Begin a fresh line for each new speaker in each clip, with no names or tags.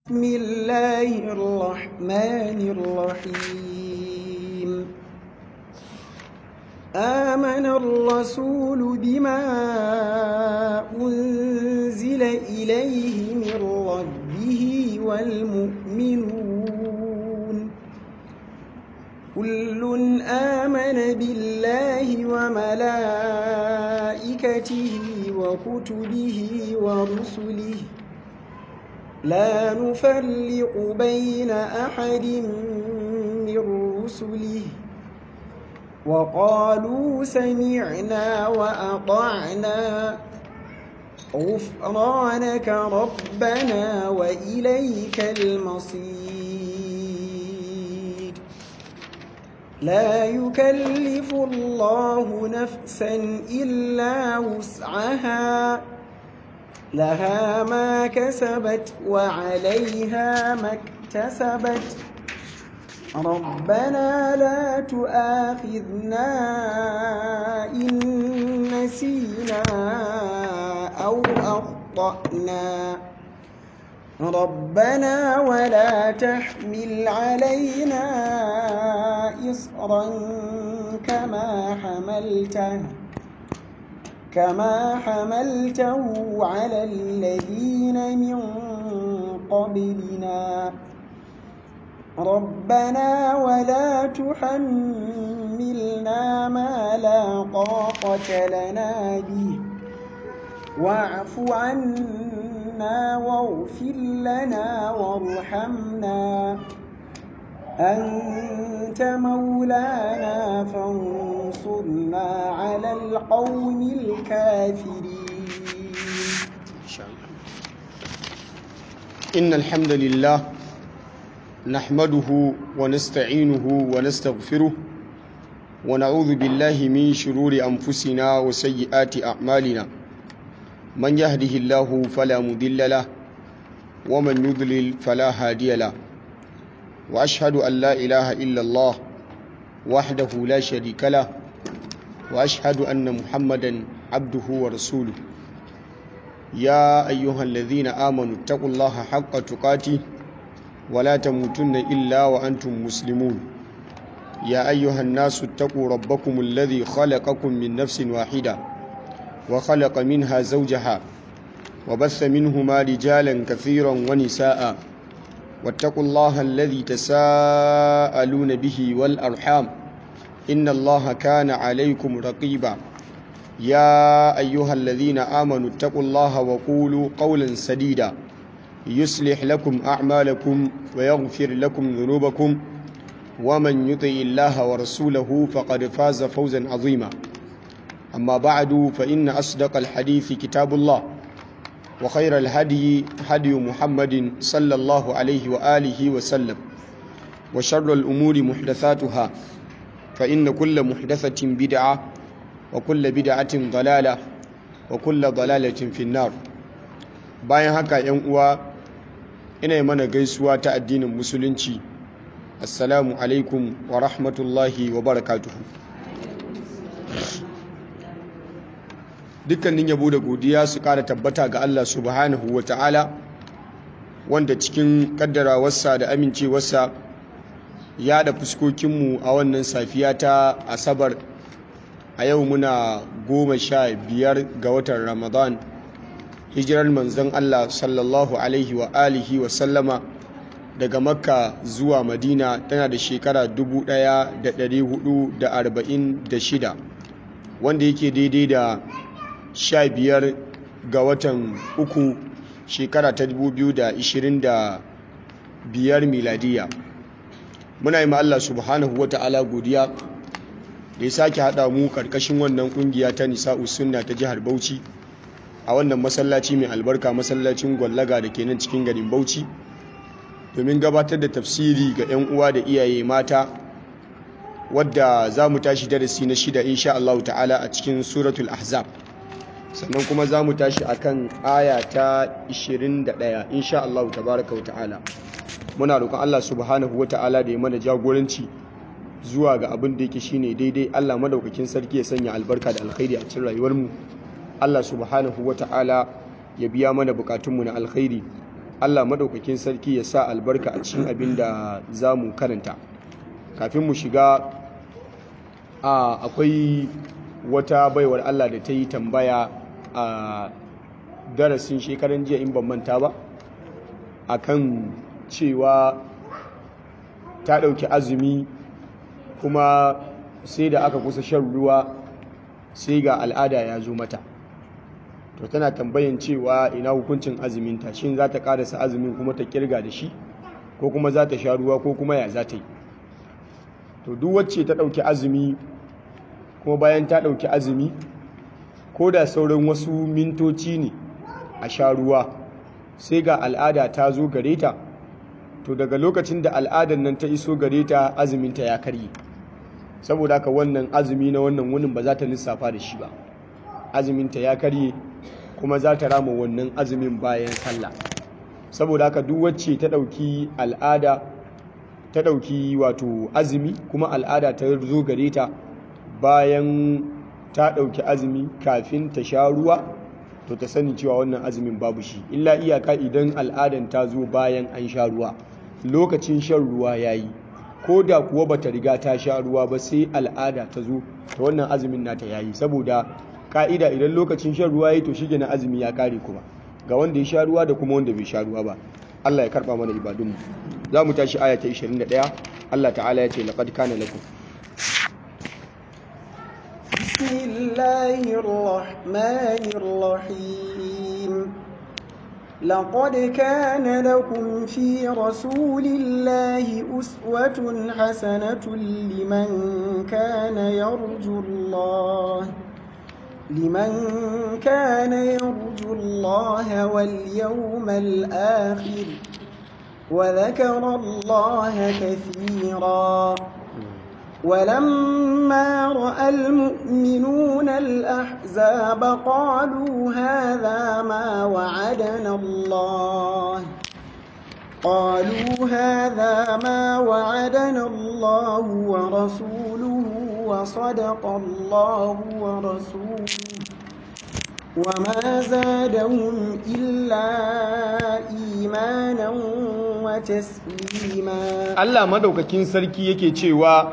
بسم الله الرحمن الرحيم آمن الرسول بما أنزل إليه من ربه والمؤمنون كل آمن بالله وملائكته وكتبه ورسله لا نفرق بين أحد من رسله وقالوا سمعنا وأطعنا غفرانك ربنا وإليك المصير لا يكلف الله نفسا إلا وسعها لها ما كسبت وعليها ما اكتسبت ربنا لا تؤاخذنا إن نسينا أو أخطأنا ربنا ولا تحمل علينا إصرا كما حملته كما حملته على الذين من قبلنا ربنا ولا تحملنا ما لا طاقة لنا به واعف عنا واغفر لنا وارحمنا أنت مولانا فانصرنا على القوم الكافرين
إن الحمد لله نحمده ونستعينه ونستغفره ونعوذ بالله من شرور أنفسنا وسيئات أعمالنا من يهده الله فلا مضل له ومن يضلل فلا هادي له واشهد ان لا اله الا الله وحده لا شريك له واشهد ان محمدا عبده ورسوله يا ايها الذين امنوا اتقوا الله حق تقاته ولا تموتن الا وانتم مسلمون يا ايها الناس اتقوا ربكم الذي خلقكم من نفس واحده وخلق منها زوجها وبث منهما رجالا كثيرا ونساء واتقوا الله الذي تساءلون به والأرحام إن الله كان عليكم رقيبا يا أيها الذين آمنوا اتقوا الله وقولوا قولا سديدا يصلح لكم أعمالكم ويغفر لكم ذنوبكم ومن يطع الله ورسوله فقد فاز فوزا عظيما أما بعد فإن أصدق الحديث كتاب الله وخير الهدي هدي محمد صلى الله عليه وآله وسلم وشر الأمور محدثاتها فإن كل محدثة بدعة وكل بدعة ضلالة وكل ضلالة في النار bayan haka ‘yan uwa ina mana gaisuwa ta addinin musulunci assalamu alaikum wa rahmatullahi wa barakatuhu dukkanin yabo da godiya su kara tabbata ga Allah subhanahu wa ta'ala wanda cikin kaddarawarsa da amincewarsa ya da fuskokinmu a wannan safiya ta asabar a yau muna goma sha biyar ga watan ramadan hijirar manzon Allah sallallahu alaihi wa alihi wa sallama daga makka zuwa madina tana da shekara 1446 wanda yake daidai da sha biyar ga watan uku shekara ta dubu biyu da ishirin da biyar miladiya muna yi Allah subhanahu wa ta'ala godiya da ya sake haɗa mu ƙarƙashin wannan ƙungiya ta nisa'u sunna ta jihar bauchi a wannan masallaci mai albarka masallacin gwallaga da ke nan cikin garin bauchi domin gabatar da tafsiri ga 'yan uwa da iyaye mata wadda za mu tashi darasi na shida insha Allah ta'ala a cikin suratul ahzab sannan kuma za mu tashi a kan aya ta 21 insha Allah tabaraka wa ta'ala muna roƙon Allah subhanahu wa ta'ala da ya mana jagoranci zuwa ga abin da yake shine daidai Allah madaukakin sarki ya sanya albarka da alkhairi a cikin rayuwarmu Allah subhanahu wa ta'ala ya biya mana bukatunmu na alkhairi Allah madaukakin sarki ya sa albarka a cikin abin da za mu karanta kafin mu shiga a akwai wata baiwar Allah da ta yi tambaya a darasin shekaran jiya in ban manta ba akan cewa ta ɗauki azumi kuma sai da aka kusa shan ruwa sai ga al'ada ya zo mata to tana tambayan cewa ina hukuncin azuminta shin za ta karasa azumin kuma ta kirga da shi ko kuma za ta sha ruwa ko kuma ya za ta yi to duk wacce ta ɗauki azumi kuma bayan ta ɗauki azumi ko da sauran wasu mintoci ne a sha ruwa sai ga al'ada ta zo gare ta to daga lokacin da al'adar nan ta iso gare ta azuminta ya karye saboda haka wannan azumi na wannan wunin ba za ta lissafa da shi ba azuminta ya karye kuma za ta rama wannan azumin bayan sallah saboda haka duk wacce ta ɗauki al'ada ta ɗauki wato azumi kuma al'ada ta zo gare ta bayan ta ɗauki azumi kafin ta sha ruwa to ta sani cewa wannan azumin babu shi illa iyaka idan al'adan ta zo bayan an sha ruwa lokacin shan ruwa ya yi ko da kuwa bata riga ta sha ruwa ba sai al'ada ta zo ta wannan azumin nata ya yi saboda ka'ida idan lokacin shan ruwa ya yi to shi na azumi ya kare kuma ga wanda ya sha ruwa da kuma wanda bai sha ruwa ba Allah ya karba mana ibadunmu za mu tashi aya ta 21 Allah ta'ala ya ce laqad kana lakum
بسم الله الرحمن الرحيم لقد كان لكم في رسول الله أسوة حسنة لمن كان يرجو الله لمن كان يرجو الله واليوم الآخر وذكر الله كثيرا ولما رأى المؤمنون الأحزاب قالوا هذا ما وعدنا الله قالوا هذا ما وعدنا الله ورسوله وصدق الله ورسوله وما زادهم إلا إيمانا وتسليما
Allah madaukakin sarki yake cewa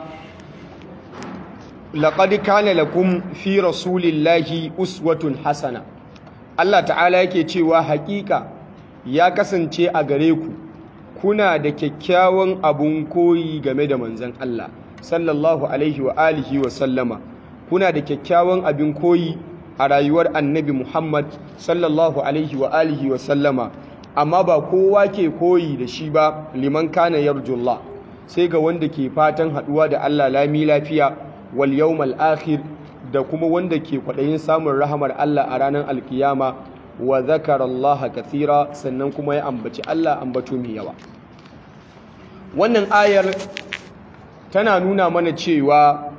laqad kana lakum fi rasulillahi uswatun hasana Allah ta'ala yake cewa hakika ya kasance a gare ku kuna da kyakkyawan abun koyi game da manzon Allah sallallahu alaihi wa alihi wa sallama kuna da kyakkyawan abin koyi a rayuwar annabi Muhammad sallallahu alaihi wa alihi wa sallama amma ba kowa ke koyi da shi ba liman kana yarjullah sai ga wanda ke fatan haduwa da Allah lami lafiya wal yawmal akhir da kuma wanda ke kwadayin samun rahamar Allah a ranar alkiyama wa zakara Allah kathira sannan kuma ya ambaci Allah ambato mai yawa wannan ayar tana nuna mana cewa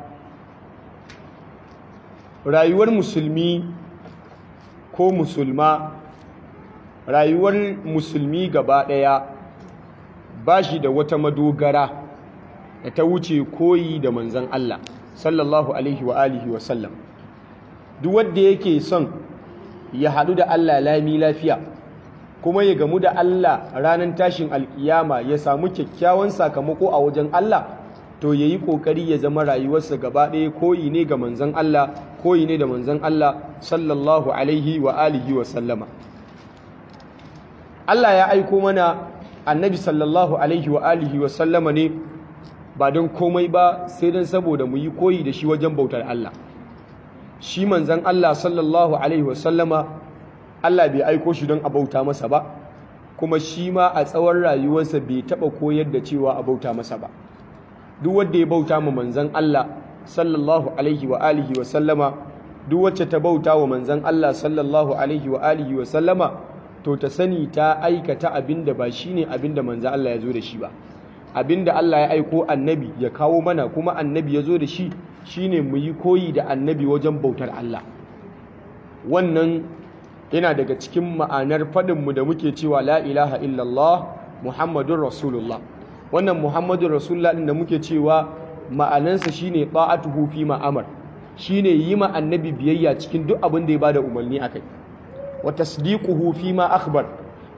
rayuwar musulmi ko musulma rayuwar musulmi gaba ɗaya ba shi da wata madogara da ta wuce koyi da manzan Allah sallallahu alaihi wa alihi wa sallam duk wanda yake son ya haɗu da Allah lami lafiya kuma ya gamu da Allah ranar tashin alkiyama ya samu kyakkyawan sakamako a wajen Allah to ya yi ƙoƙari ya zama rayuwarsa gaba ɗaya koyi ne ga manzan Allah koyi ne da manzan Allah sallallahu alaihi wa alihi wa sallama Allah ya aiko mana annabi sallallahu alaihi wa alihi wa sallama ne ba don komai ba sai don saboda mu yi koyi da shi wajen bautar Allah shi manzan Allah sallallahu alaihi wa sallama Allah bai aiko shi don a bauta masa ba kuma shi ma a tsawon rayuwarsa bai taɓa koyar da cewa a bauta masa ba duk wanda ya bauta ma manzan Allah sallallahu alaihi wa alihi wa sallama duk wacce ta bauta wa manzan Allah sallallahu alaihi wa alihi wa sallama to ta sani ta aikata abinda ba shine abinda manzan Allah ya zo da shi ba abinda Allah ya aiko annabi ya kawo mana kuma annabi ya zo da shi shine mu yi koyi da annabi wajen bautar Allah wannan yana daga cikin ma'anar faɗinmu da muke cewa la ilaha illallah muhammadun rasulullah wannan muhammadun rasulullah ɗin da muke cewa ma'anansa shine ta'atuhu fi ma'amar shine yi ma annabi biyayya cikin duk abin da ya bada umarni akai wa tasdiquhu fi ma akhbar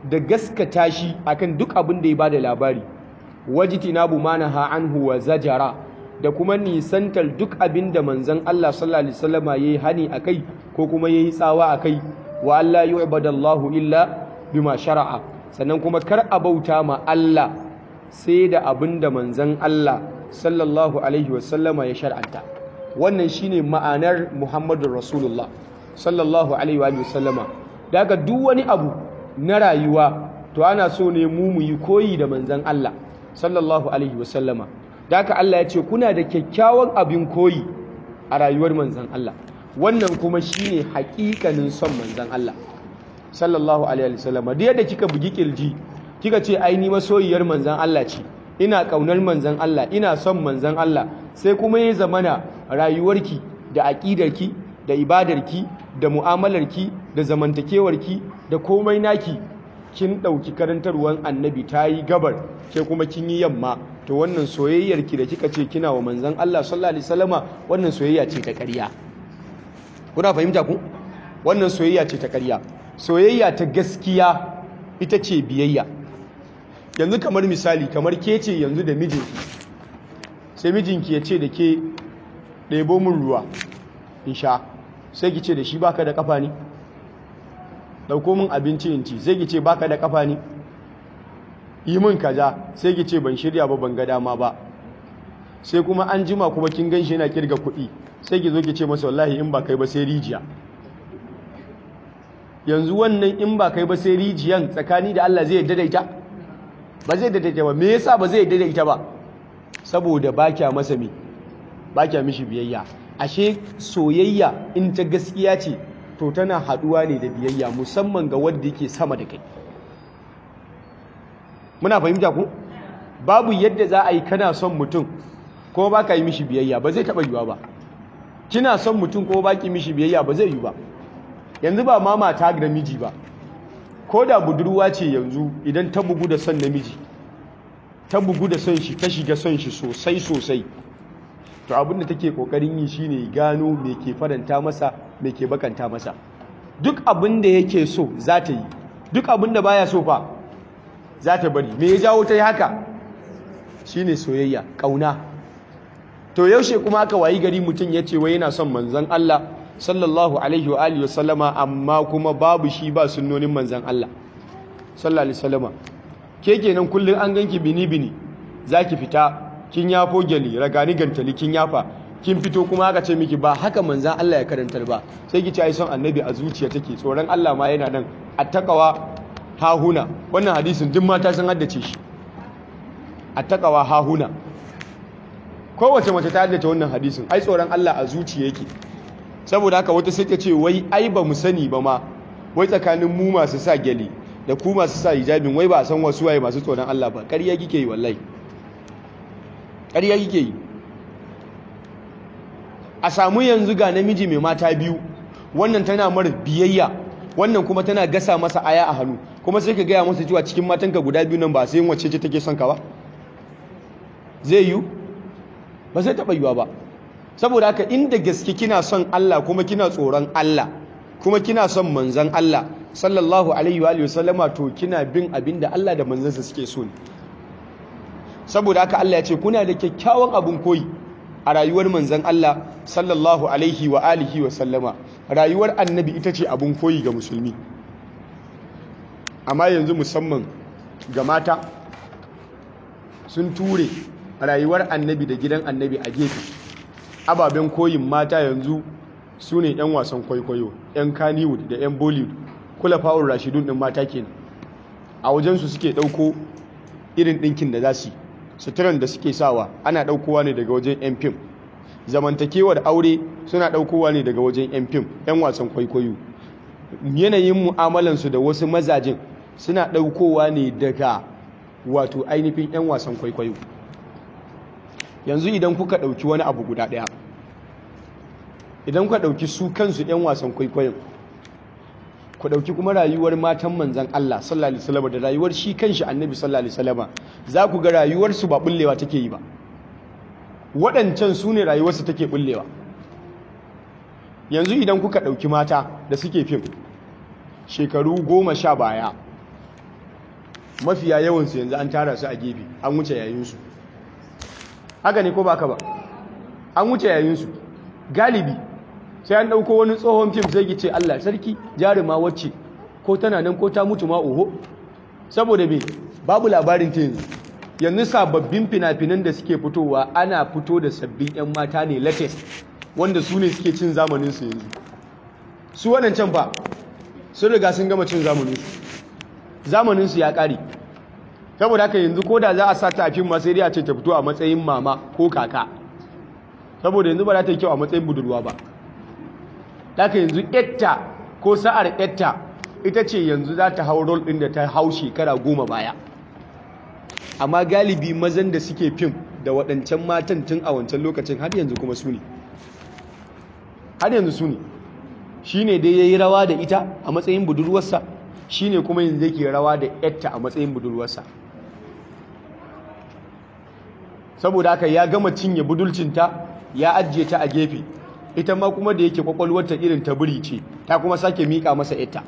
da gaskata shi akan duk abin da ya bada labari wajtinabu manaha anhu wa zajara da kuma nisantar duk abin da manzon Allah sallallahu alaihi wasallama yayi hani akai ko kuma yayi tsawa akai wa alla yu'badallahu illa bima shara'a sannan kuma kar a bauta ma Allah sai da abin da manzon Allah sallallahu alaihi wasallama ya shar'anta wannan shine ma'anar Muhammadur Rasulullah sallallahu alaihi wa sallama daga duk wani abu na rayuwa to ana so ne mu mu yi koyi da manzon Allah sallallahu alaihi wa sallama daga Allah ya ce kuna da kyakkyawan abin koyi a rayuwar manzon Allah wannan kuma shine haƙiƙanin son manzon Allah sallallahu alaihi wa sallama da yadda kika bugi kirji kika ce ai ni masoyiyar manzon Allah ce ina kaunar manzon Allah ina son manzon Allah sai kuma ya zamana rayuwarki da aƙidarki da ibadarki da mu'amalarki da zamantakewarki da komai naki kin ɗauki karantarwar annabi ta yi gabar ke kuma kin yi yamma to wannan soyayyarki da kika ce kina wa manzon Allah sallallahu alaihi wasallama wannan soyayya ce ta ƙarya kuna fahimta ku wannan soyayya ce ta ƙarya soyayya ta gaskiya ita ce biyayya yanzu kamar misali kamar ke ce yanzu da mijinki sai mijinki ya ce da ke ɗebo min ruwa in sha sai ki ce da shi baka da kafa ne ɗauko min abinci in ci sai ki ce baka da kafa ne yi min kaza sai ki ce ban shirya ba ban ga dama ba sai kuma an jima kuma kin gan shi yana kirga kuɗi sai ki zo ki ce masa wallahi in ba kai ba sai rijiya yanzu wannan in ba kai ba sai rijiyan tsakani da Allah zai yadda da ita ba zai yadda da ita ba me yasa ba zai yadda da ita ba saboda ba kya masa me ba kya mishi biyayya ashe soyayya in ta gaskiya ce to tana haduwa ne da biyayya musamman ga wanda yake sama da kai muna fahimta ku babu yadda za a yi kana son mutum ko ba ka yi mishi biyayya ba zai taɓa yiwa ba kina son mutum ko ba ki mishi biyayya ba zai yi ba yanzu ba ma mata da miji ba ko da budurwa ce yanzu idan ta bugu da son namiji ta bugu da son shi ta shiga son shi sosai sosai to abin da take kokarin yi shine gano me ke faranta masa me ke bakanta masa duk abin da yake so za ta yi duk abin da baya so fa za ta bari me ya jawo ta yi haka shine soyayya kauna to yaushe kuma aka wayi gari mutum ya ce wai yana son manzon Allah sallallahu alaihi wa alihi wasallama amma kuma babu shi ba sunnonin manzon Allah sallallahu alaihi wasallama ke kenan kullun an ganki bini bini zaki fita kin yafo gyali ragani gantali kin yafa kin fito kuma aka ce miki ba haka manzan Allah ya karantar ba sai ki ci ai son annabi a zuciya take tsoron Allah ma yana nan attaqawa hahuna wannan hadisin duk mata sun haddace shi attaqawa hahuna kowace mace ta haddace wannan hadisin ai tsoron Allah a zuciya yake saboda haka wata sai ta ce wai ai ba mu sani ba ma wai tsakanin mu masu sa gyali da ku masu sa hijabin wai ba a san wasu waye masu tsoron Allah ba ƙarya kike yi wallahi ƙarya kike yi a samu yanzu ga namiji mai mata biyu wannan tana mara biyayya wannan kuma tana gasa masa aya a hannu kuma sai ka gaya masa cewa cikin matanka guda biyu nan ba sai yin wacce ce take son ka ba zai yiwu ba zai taɓa yiwa ba saboda haka inda gaske kina son Allah kuma kina tsoron Allah kuma kina son manzon Allah sallallahu alaihi wa sallama to kina bin abin da Allah da manzansa suke so ne saboda haka Allah ya ce kuna da kyakkyawan abin koyi a rayuwar manzan Allah sallallahu alaihi wa alihi wa sallama rayuwar annabi ita ce abin koyi ga musulmi amma yanzu musamman ga mata sun ture rayuwar annabi da gidan annabi a gefe ababen koyin mata yanzu su ne 'yan wasan kwaikwayo 'yan kaniwood da 'yan bollywood kula fa'ur rashidun ɗin mata kenan a wajensu suke ɗauko irin ɗinkin da za su yi suturan da suke sawa ana ɗaukowa ne daga wajen 'yan fim zamantakewar aure suna ɗaukowa ne daga wajen 'yan fim 'yan wasan kwaikwayo yanayin mu'amalansu da wasu mazajin suna ɗaukowa ne daga wato ainihin 'yan wasan kwaikwayo yanzu idan kuka ɗauki wani abu guda ɗaya idan kuka ɗauki su kansu 'yan wasan kwaikwayon ku ɗauki kuma rayuwar matan manzan Allah sallallahu alaihi wasallam da rayuwar shi kanshi annabi sallallahu alaihi wasallam za ku ga rayuwarsu ba bullewa take yi ba waɗancan su ne rayuwarsu take bullewa yanzu idan kuka ɗauki mata da suke fim shekaru goma sha baya mafiya yawansu yanzu an tara su a gefe an wuce yayinsu haka ne ko ba ka ba an wuce yayinsu galibi sai an ɗauko wani tsohon fim sai ki ce Allah sarki jaruma wacce ko tana nan ko ta mutu ma oho saboda me babu labarin ta yanzu yanzu sababbin fina-finan da suke fitowa ana fito da sabbin 'yan mata ne latest wanda su ne suke cin zamaninsu yanzu su waɗancan ba sun riga sun gama cin zamaninsu zamaninsu ya ƙare saboda haka yanzu ko da za a sa ta a fim ma sai dai a ce ta fito a matsayin mama ko kaka saboda yanzu ba za ta yi kyau a matsayin budurwa ba haka yanzu etta ko sa'ar etta ita ce yanzu za ta hau rol ɗin da ta hau shekara goma baya amma galibi mazan da suke fim da waɗancan matan tun a wancan lokacin har yanzu kuma su ne har yanzu su ne shi ne dai ya yi rawa da ita a matsayin budurwarsa shi ne kuma yanzu yake rawa da yatta a matsayin budurwarsa saboda haka ya gama cinye budulcinta ya ajiye ta a gefe ita ma kuma da yake kwakwalwarta irin ta biri ce ta kuma sake miƙa masa yatta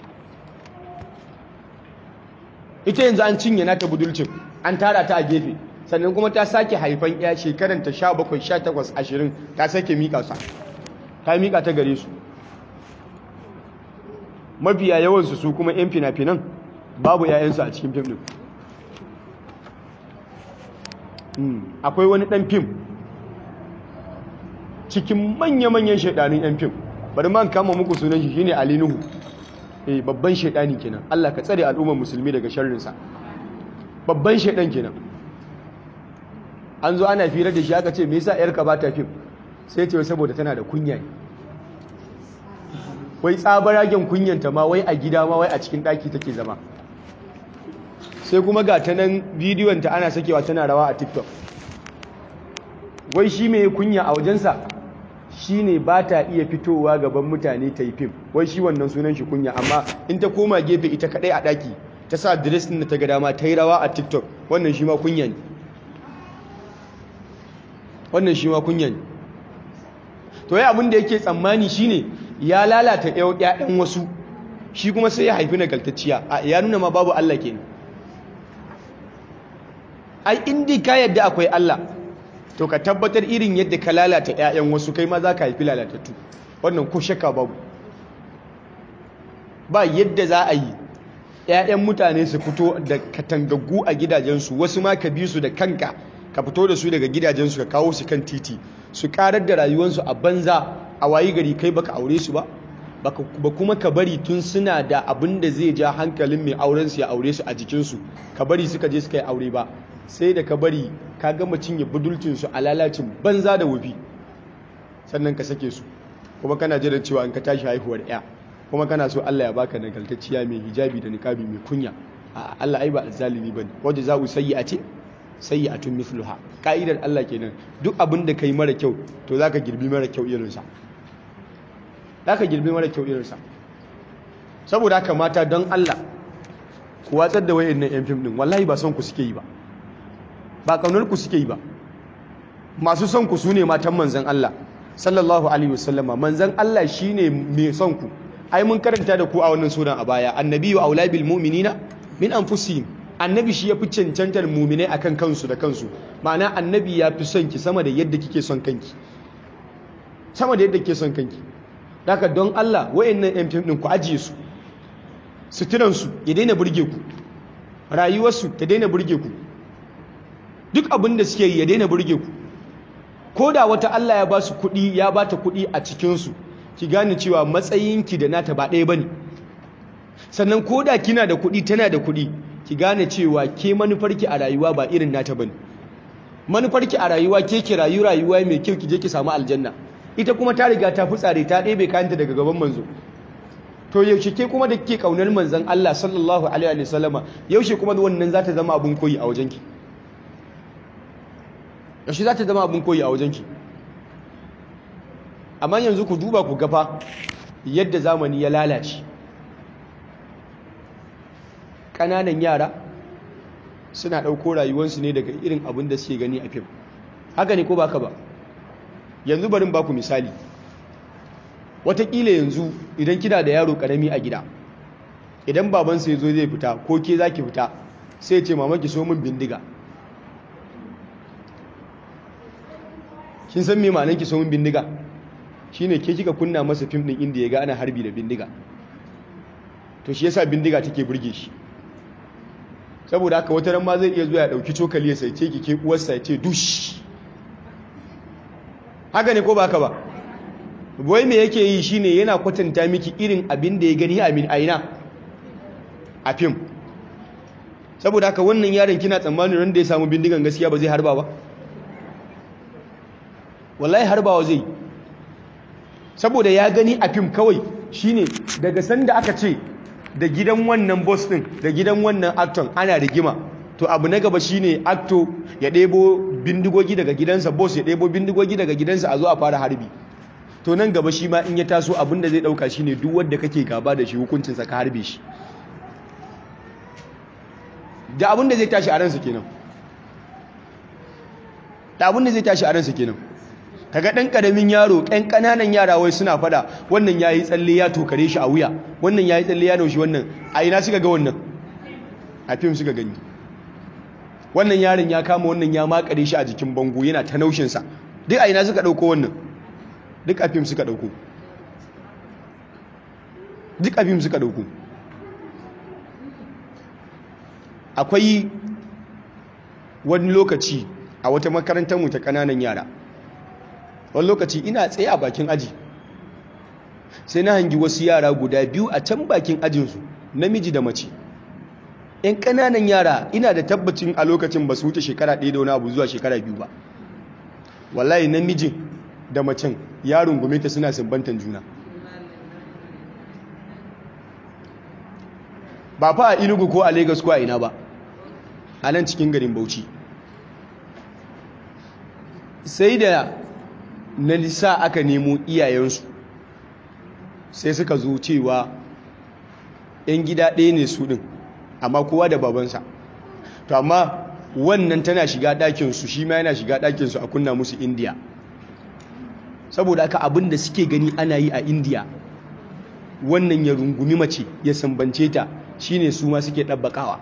ita yanzu an cinye nata budulcin an tara ta a gefe sannan kuma ta sake haifan ya shekaranta 17 18 20 ta sake miƙa sa ta miƙa ta gare su mafiya yawansu su kuma 'yan fina-finan babu 'ya'yansu a cikin fim ɗin akwai wani ɗan fim cikin manya-manyan shaidanin 'yan fim bari man kama muku sunan shi shine Ali Nuhu eh babban shaidani kenan Allah ka tsare al'ummar musulmi daga sharrinsa babban shaidan kenan an zo ana fira da shi aka ce me yasa yarka ba ta fim sai ce saboda tana da kunya ne wai tsabaragen kunyanta ma wai a gida ma wai a cikin ɗaki take zama sai kuma ga ta nan bidiyonta ana sakewa tana rawa a tiktok wai shi mai kunya a wajensa shi ne ba ta iya fitowa gaban mutane ta yi fim wai shi wannan sunan shi kunya amma in ta koma gefe ita kaɗai a ɗaki ta sa dress ɗin da ta ga dama ta yi rawa a tiktok wannan shi ma kunya ne wannan shi ma kunya ne to yi abin da yake tsammani shine ya lalata ƴaƴan wasu shi kuma sai ya haifi nagartacciya ya nuna ma babu Allah kenan ai indi ka yadda akwai Allah to ka tabbatar irin yadda ka lalata ƴaƴan wasu kai ma za ka haifi lalatattu wannan ko shakka babu ba yadda za a yi ƴaƴan mutane su fito da katangaggu a gidajensu wasu ma ka bi su da kanka ka fito da su daga gidajensu ka kawo su kan titi su karar da rayuwarsu a banza a wayi gari kai baka aure su ba ba kuma ka bari tun suna da abin da zai ja hankalin mai auren su ya aure su a jikinsu ka bari suka je suka yi aure ba sai da ka bari ka gama cinye budulcin su a lalacin banza da wufi sannan ka sake su kuma kana jiran cewa in ka tashi haihuwar ya kuma kana so Allah ya baka nagartacciya mai hijabi da niqabi mai kunya a Allah ai ba azzalimi bane wajen za'u sayyi'ati sayyi'atun mithluha ka'idar Allah kenan duk abin da kai mara kyau to zaka girbi mara kyau irin sa zaka girbi mara kyau irin sa saboda haka mata don Allah ku watsar da wayannan yan fim din wallahi ba son ku suke yi ba ba kaunar ku suke yi ba masu son ku sune matan manzon Allah sallallahu alaihi wasallama manzon Allah shine mai son ku ai mun karanta da ku a wannan sunan a baya annabiyyu aula bil mu'minina min anfusihim annabi shi ya fi cancantar muminai akan kansu da kansu ma'ana annabi ya fi son ki sama da yadda kike son kanki sama da yadda kike son kanki daga don Allah wayannan yan fim din ku ajiye su suturan su ya daina burge ku rayuwar su ta daina burge ku duk abin da suke yi ya daina burge ku ko da wata Allah ya ba su kuɗi ya ba ta kuɗi a cikin su ki gane cewa matsayinki da nata ba ɗaya bane sannan ko da kina da kuɗi tana da kuɗi ki gane cewa ke manufarki a rayuwa ba irin nata bane manufarki a rayuwa ke ki rayu rayuwa mai kyau ki je ki samu aljanna ita kuma ta riga ta fitsare ta ɗebe kayanta daga gaban manzo to yaushe ke kuma da kike kaunar manzon Allah sallallahu alaihi wa sallama yaushe kuma wannan za ta zama abun koyi a wajenki yaushe za ta zama abun koyi a wajenki amma yanzu ku duba ku gafa yadda zamani ya lalace ƙananan yara suna ɗauko rayuwarsu ne daga irin abin da suke gani a fim haka ne ko ba ka ba yanzu barin baku misali watakila yanzu idan kina da yaro ƙarami a gida idan babansa ya zo zai fita ko ke za ki fita sai ce mamaki so min bindiga kin san me ma'anar ki so min bindiga shine ke kika kunna masa fim din inda ya ga ana harbi da bindiga to shi yasa bindiga take burge shi saboda haka wata ran ma zai iya zuwa ya dauki cokali ya sai ce ki ke uwarsa ya ce dush haka ne ko ba haka ba wai me yake yi shine yana kwatanta miki irin abin da ya gani a min aina a fim saboda haka wannan yaron kina tsammanin ran da ya samu bindigan gaskiya ba zai harba ba wallahi harbawa zai saboda ya gani a fim kawai shine daga sanda aka ce da gidan wannan boss din da gidan wannan actor ana rigima to abu na gaba shine actor ya ɗebo bindigogi daga gidansa boss ya ɗebo bindigogi daga gidansa a zo a fara harbi to nan gaba shi ma in ya taso abinda zai ɗauka shine duk wanda kake gaba da shi hukuncinsa ka harbe shi da abinda zai tashi a ransa kenan da abinda zai tashi a ransa kenan kaga ɗan ƙaramin yaro ɗan ƙananan yara wai suna fada wannan ya yi tsalle ya tokare shi a wuya wannan ya yi tsalle ya naushi wannan a ina suka ga wannan a fim suka gani wannan yaron ya kama wannan ya makare shi a jikin bango yana ta naushinsa duk a ina suka ɗauko wannan duk a fim suka ɗauko duk a fim suka ɗauko akwai wani lokaci a wata makarantar mu ta ƙananan yara wani lokaci ina tsaye a bakin aji sai na hangi wasu yara guda biyu a can bakin ajinsu namiji da mace yan ƙananan yara ina da tabbacin a lokacin ba su wuce shekara ɗaya da wani abu zuwa shekara biyu ba wallahi namijin da macen yaron gume ta suna sumbantan juna ba fa a inugu ko a lagos ko a ina ba a nan cikin garin bauchi sai da na lisa aka nemo iyayensu sai suka zo cewa 'yan gida ɗaya ne su ɗin amma kowa da babansa to amma wannan tana shiga ɗakinsu shi ma yana shiga ɗakinsu a kunna musu indiya saboda aka abin da suke gani ana yi a indiya wannan ya rungumi mace ya sambance ta shine su ma suke ɗabbaƙawa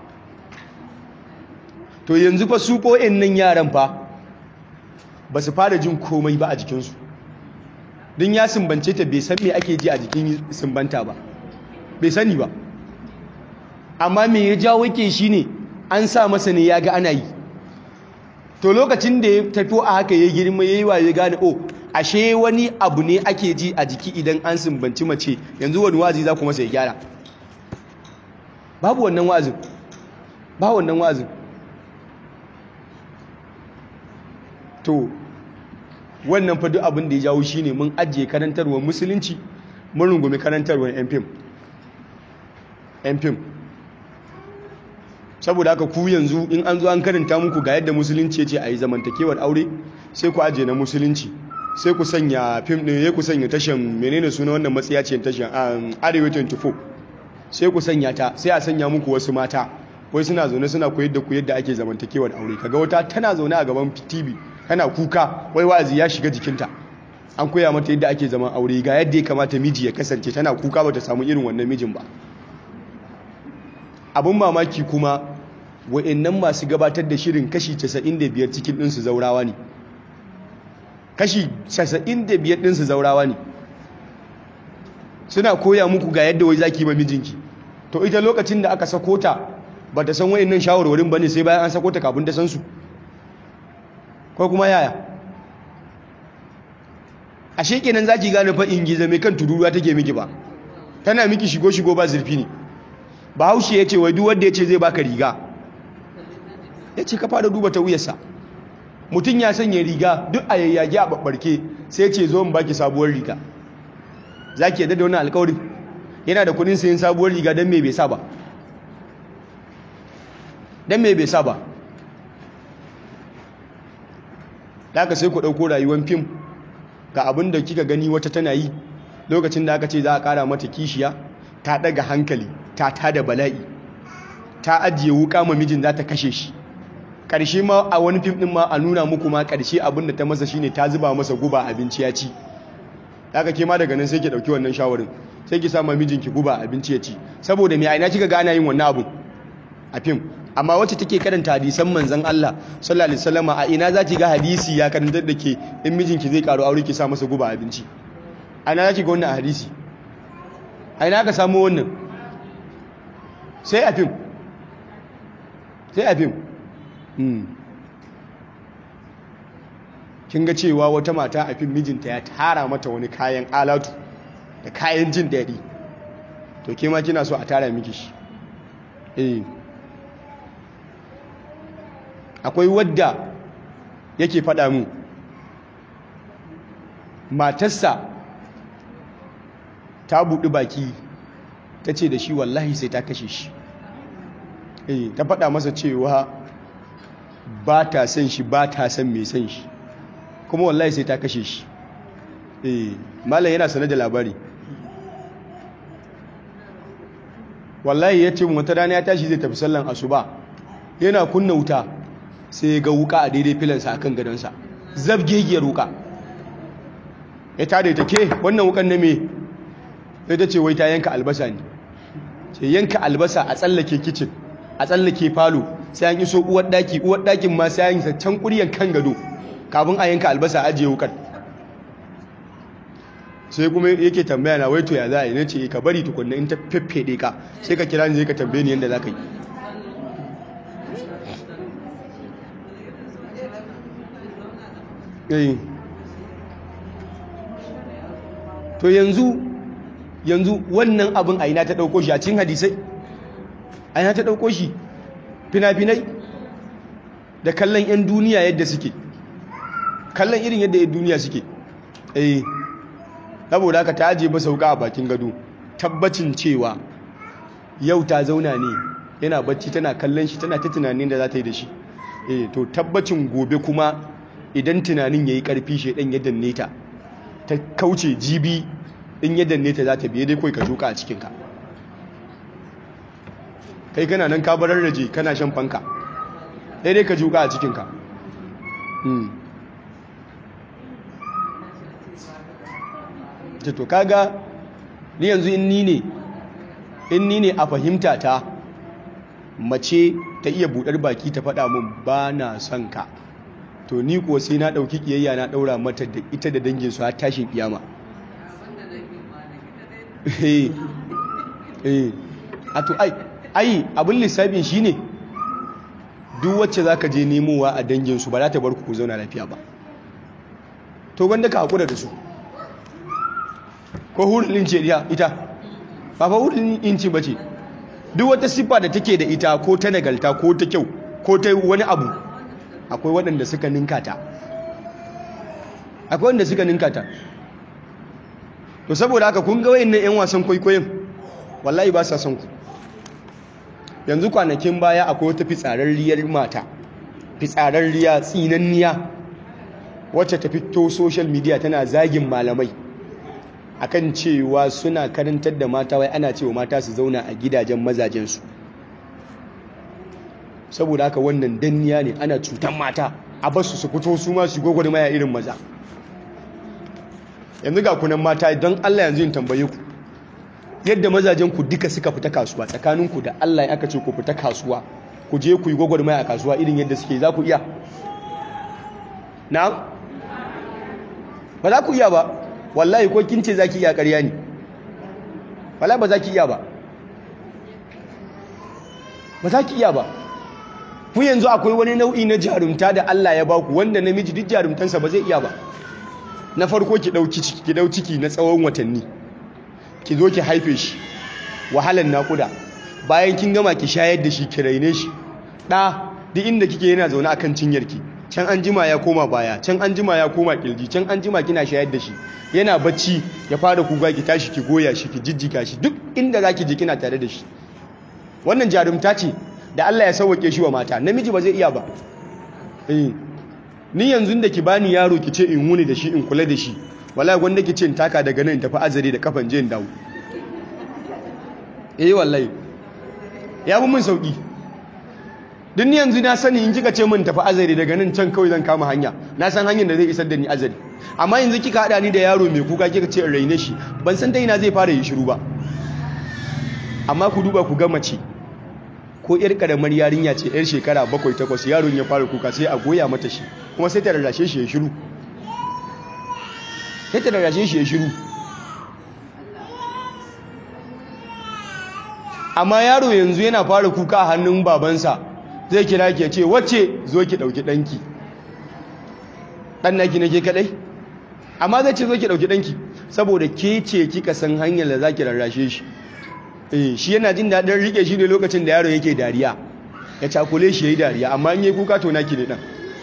to yanzu fa su ƙo'in nan yaran fa ba su fara jin komai ba a jikinsu don ya sumbance ta bai san me ake ji a jikin sumbanta ba bai sani ba amma me ya jawo ke shi ne an sa masa ne ya ga ana yi to lokacin da ya tafi a haka ya girma ya yi wa ya gane o ashe wani abu ne ake ji a jiki idan an sumbanci mace yanzu wani wazi za ku masa ya gyara babu wannan wazin ba wannan wazin to wannan fa duk abin da ya jawo shine mun ajiye karantarwar musulunci mun rungumi karantarwar yan fim yan fim saboda haka ku yanzu in an zo an karanta muku ga yadda musulunci ce a yi zamantakewar aure sai ku ajiye na musulunci sai ku sanya fim ɗin ya ku sanya tashan menene suna wannan matsiya ce tashan arewa 24 sai ku sanya ta sai a sanya muku wasu mata wai suna zaune suna koyar da ku yadda ake zamantakewar aure kaga wata tana zaune a gaban tv tana kuka wai wa'azi ya shiga jikinta an koya mata yadda ake zaman aure ga yadda ya kamata miji ya kasance tana kuka bata samu irin wannan mijin ba abin mamaki kuma wa'annan masu gabatar da shirin kashi 95 cikin ɗinsu zaurawa ne kashi 95 ɗinsu zaurawa ne suna koya muku ga yadda wai zaki ma mijinki to ita lokacin da aka sako ta ba ta san wa'annan shawarwarin ba ne sai bayan an sako ta kafin ta san su ko kuma yaya a shekenan za ki gane fa'in gizo mai kan tururuwa take miki ba tana miki shigo-shigo ba zurfi ne ba haushe ya ce wai duk wanda ya ce zai baka riga ya ce ka fara duba ta wuyarsa mutum ya sanya riga duk a yayyage a babbarke sai ya ce zo in baki sabuwar riga za ki yadda da wani alkawarin yana da kudin sayin sabuwar riga don me bai sa ba don me bai sa ba da aka sai ku ɗauko rayuwar fim ga abin da kika gani wata tana yi lokacin da aka ce za a ƙara mata kishiya ta ɗaga hankali ta tada bala'i ta ajiye wuka ma mijin za ta kashe shi ƙarshe ma a wani fim ɗin ma a nuna muku ma ƙarshe abin da ta masa shine ta zuba masa guba abinci ya ci aka ke ma daga nan sai ki ɗauki wannan shawarin sai ki sama mijinki guba abinci ya ci saboda mai aina kika gana yin wannan abun a fim amma wacce take karanta hadisan manzon Allah sallallahu alaihi wasallam a ina zaki ga hadisi ya karantar da ke in mijinki zai karo aure ki sa masa guba abinci a ina zaki ga wannan hadisi a ina ka samu wannan sai a fim sai a fim kin ga cewa wata mata a fim mijinta ya tara mata wani kayan alatu da kayan jin daɗi to ke ma kina so a tara miki shi eh akwai wadda yake faɗa mu matarsa ta buɗi baki ta ce da shi wallahi sai ta kashe shi eh ta faɗa masa cewa ba ta son shi ba ta son mai son shi kuma wallahi sai ta kashe shi eh malam yana sanar da labari wallahi ya ce wata rana ya tashi zai tafi sallan asuba yana kunna wuta sai ya ga wuka a daidai filansa akan gadonsa zabgegiyar wuka ya tada ta ke wannan wukan na me sai ta ce wai ta yanka albasa ne ce yanka albasa a tsallake kicin a tsallake falo sai an iso uwar daki uwar dakin ma sai an yi can kuryan kan gado kafin a yanka albasa ajiye wukan sai kuma yake tambaya na waito ya za a yi na ce ka bari tukunna in ta feffede ka sai ka kira ni zai ka tambaye ni yadda za ka yi to yanzu yanzu wannan abin a ina ta ɗauko shi a cikin hadisai a ina ta ɗauko shi fina-finai da kallon 'yan duniya yadda suke kallon irin yadda 'yan duniya suke eh saboda haka ta ajiye masa wuka a bakin gado tabbacin cewa yau ta zauna ne yana bacci tana kallon shi tana ta tunanin da za ta yi da shi eh to tabbacin gobe kuma idan tunanin yayi karfi shedan ya danne ta ta kauce jibi in ya danne ta za ta biye dai kai ka shuka a cikin ka kai kana nan ka barar raje kana shan fanka dai dai ka shuka a cikin ka to kaga ni yanzu in ni ne in ni ne a fahimta ta mace ta iya budar baki ta faɗa min ba na son ka to ni kuwa sai na ɗauki ƙiyayya na ɗaura mata da ita da dangin su har tashin kiyama eh eh a to ai ai abin lissafin shine duk wacce zaka je nemowa a dangin su ba za ta bar ku ku zauna lafiya ba to gwanda ka hakura da su ko hurin ce ita ba fa hurin inci ba ce duk wata siffa da take da ita ko ta nagalta ko ta kyau ko ta wani abu akwai waɗanda suka ninka ta akwai waɗanda suka ninka ta to saboda haka kun ga wayannan yan wasan kwaikwayon wallahi ba sa son ku yanzu kwanakin baya akwai wata fitsararriyar mata fitsararriya tsinanniya wacce ta fito social media tana zagin malamai akan cewa suna karantar da mata wai ana cewa mata su zauna a gidajen mazajensu saboda haka wannan danniya ne ana cutan mata a basu su fito su ma su gogwar maya irin maza yanzu ga kunan mata don Allah yanzu yin tambaye ku yadda mazajen ku duka suka fita kasuwa tsakaninku da Allah ya aka ce ku fita kasuwa ku je ku yi gogwar maya a kasuwa irin yadda suke za ku iya na ba za ku iya ba wallahi ko kin ce za ki iya ƙarya ne wallahi ba za ki iya ba ba za ki iya ba ku yanzu akwai wani nau'i na jarumta da Allah ya baku wanda namiji duk jarumtansa ba zai iya ba na farko ki dauki ciki ki dau ciki na tsawon watanni ki zo ki haife shi wahalan nakuda bayan kin gama ki shayar da shi ki raine shi da duk inda kike yana zaune akan cinyarki can an jima ya koma baya can an jima ya koma kirji can an jima kina shayar da shi yana bacci ya fara kuga ki tashi ki goya shi ki jijjiga shi duk inda zaki je kina tare da shi wannan jarumta ce da Allah ya sauwake shi wa mata namiji ba zai iya ba eh ni yanzu da ki bani yaro ki ce in wuni da shi in kula da shi wallahi gwanda ki ce in taka daga nan tafi azare da kafan je in dawo eh wallahi ya bi mun sauki duk ni yanzu na sani in kika ce min tafi azare daga nan can kawai zan kama hanya na san hanyar da zai isar da ni azare amma yanzu kika hada ni da yaro mai kuka kika ce in raine shi ban san ta ina zai fara yi shiru ba amma ku duba ku ga mace ko yar karamar yarinya ce yar shekara bakwai takwas yaron ya fara kuka sai a goya mata shi kuma sai ta rarrashe shi ya shiru sai ta rarrashe shi ya shiru amma yaro yanzu yana fara kuka a hannun babansa zai kira ki ce wacce zo ki dauki danki dan naki nake kadai amma zai ce zo ki dauki danki saboda ke ce kika san hanyar da zaki rarrashe shi eh shi yana jin dadin rike shi ne lokacin da yaro yake dariya ya cakule shi yayi dariya amma in yayi kuka to naki ne dan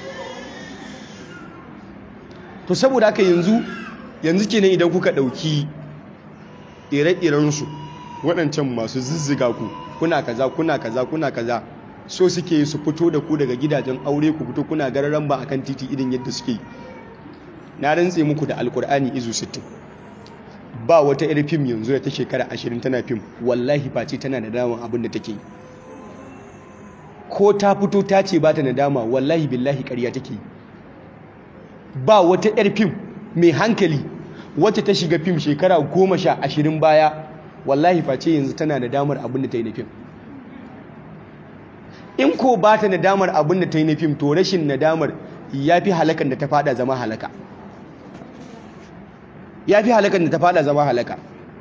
to saboda haka yanzu yanzu kenan idan kuka dauki ire-iren su waɗancan masu zizziga ku kuna kaza kuna kaza kuna kaza so suke su fito da ku daga gidajen aure ku fito kuna gararan ba akan titi irin yadda suke na rantse muku da alkur'ani izu 60 ba wata irin fim yanzu da ta shekara 20 tana fim wallahi face tana da daman abin da take ko ta fito ta ce ba ta nadama wallahi billahi ƙarya take ba wata yar fim mai hankali wacce ta shiga fim shekara goma sha ashirin baya wallahi face yanzu tana da damar abin da ta yi na fim in ko ba ta nadamar abin da ta yi na fim to rashin nadamar ya fi halakan da ta fada zama halaka ya fi halakan da ta fada zama halaka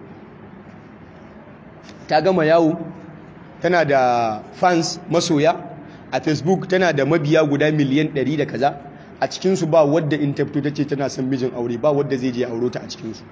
ta gama yawo tana da fans masoya a facebook tana da mabiya guda miliyan 100 da kaza a cikinsu ba wadda in ta fito ta ce tana son mijin aure ba wadda zai je auro ta a cikinsu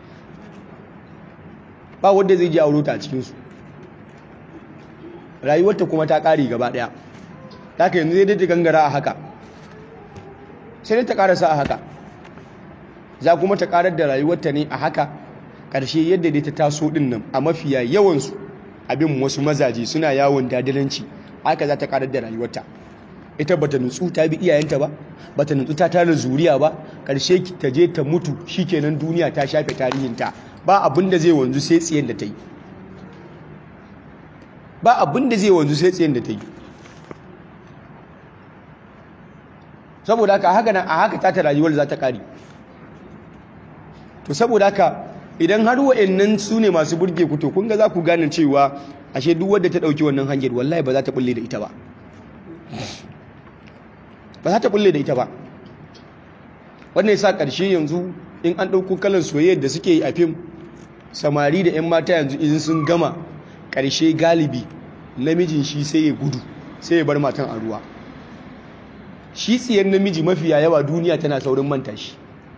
ba wadda zai je auro ta a cikinsu rayuwarta kuma ta ƙare gaba ɗaya ta ka yanzu zai daidai gangara a haka sai dai ta ƙarasa a haka za kuma ta ƙarar da rayuwarta ne a haka ƙarshe yadda dai ta taso ɗin nan a mafiya yawansu abin wasu mazaje suna yawon dadilanci haka za ta ƙarar da rayuwarta ita bata nutsu ta bi iyayenta ba bata nutsu ta tara zuriya ba ƙarshe ta je ta mutu shikenan duniya ta shafe tarihinta ba abin da zai wanzu sai tsiyen da ta yi ba abin da zai wanzu sai tsiyen da ta yi saboda haka haka nan a haka ta ta rayuwar za ta kare to saboda haka idan har wa'annan su ne masu burge ku to kun ga za ku gane cewa ashe duk wadda ta ɗauki wannan hanyar wallahi ba za ta bulle da ita ba ba za ta bulle da ita ba wannan yasa ƙarshe yanzu in an ɗauko kalan soyayyar da suke yi a fim samari da 'yan mata yanzu in sun gama ƙarshe galibi namijin shi sai ya gudu sai ya bar matan a ruwa shi tsiyar namiji mafiya yawa duniya tana saurin manta shi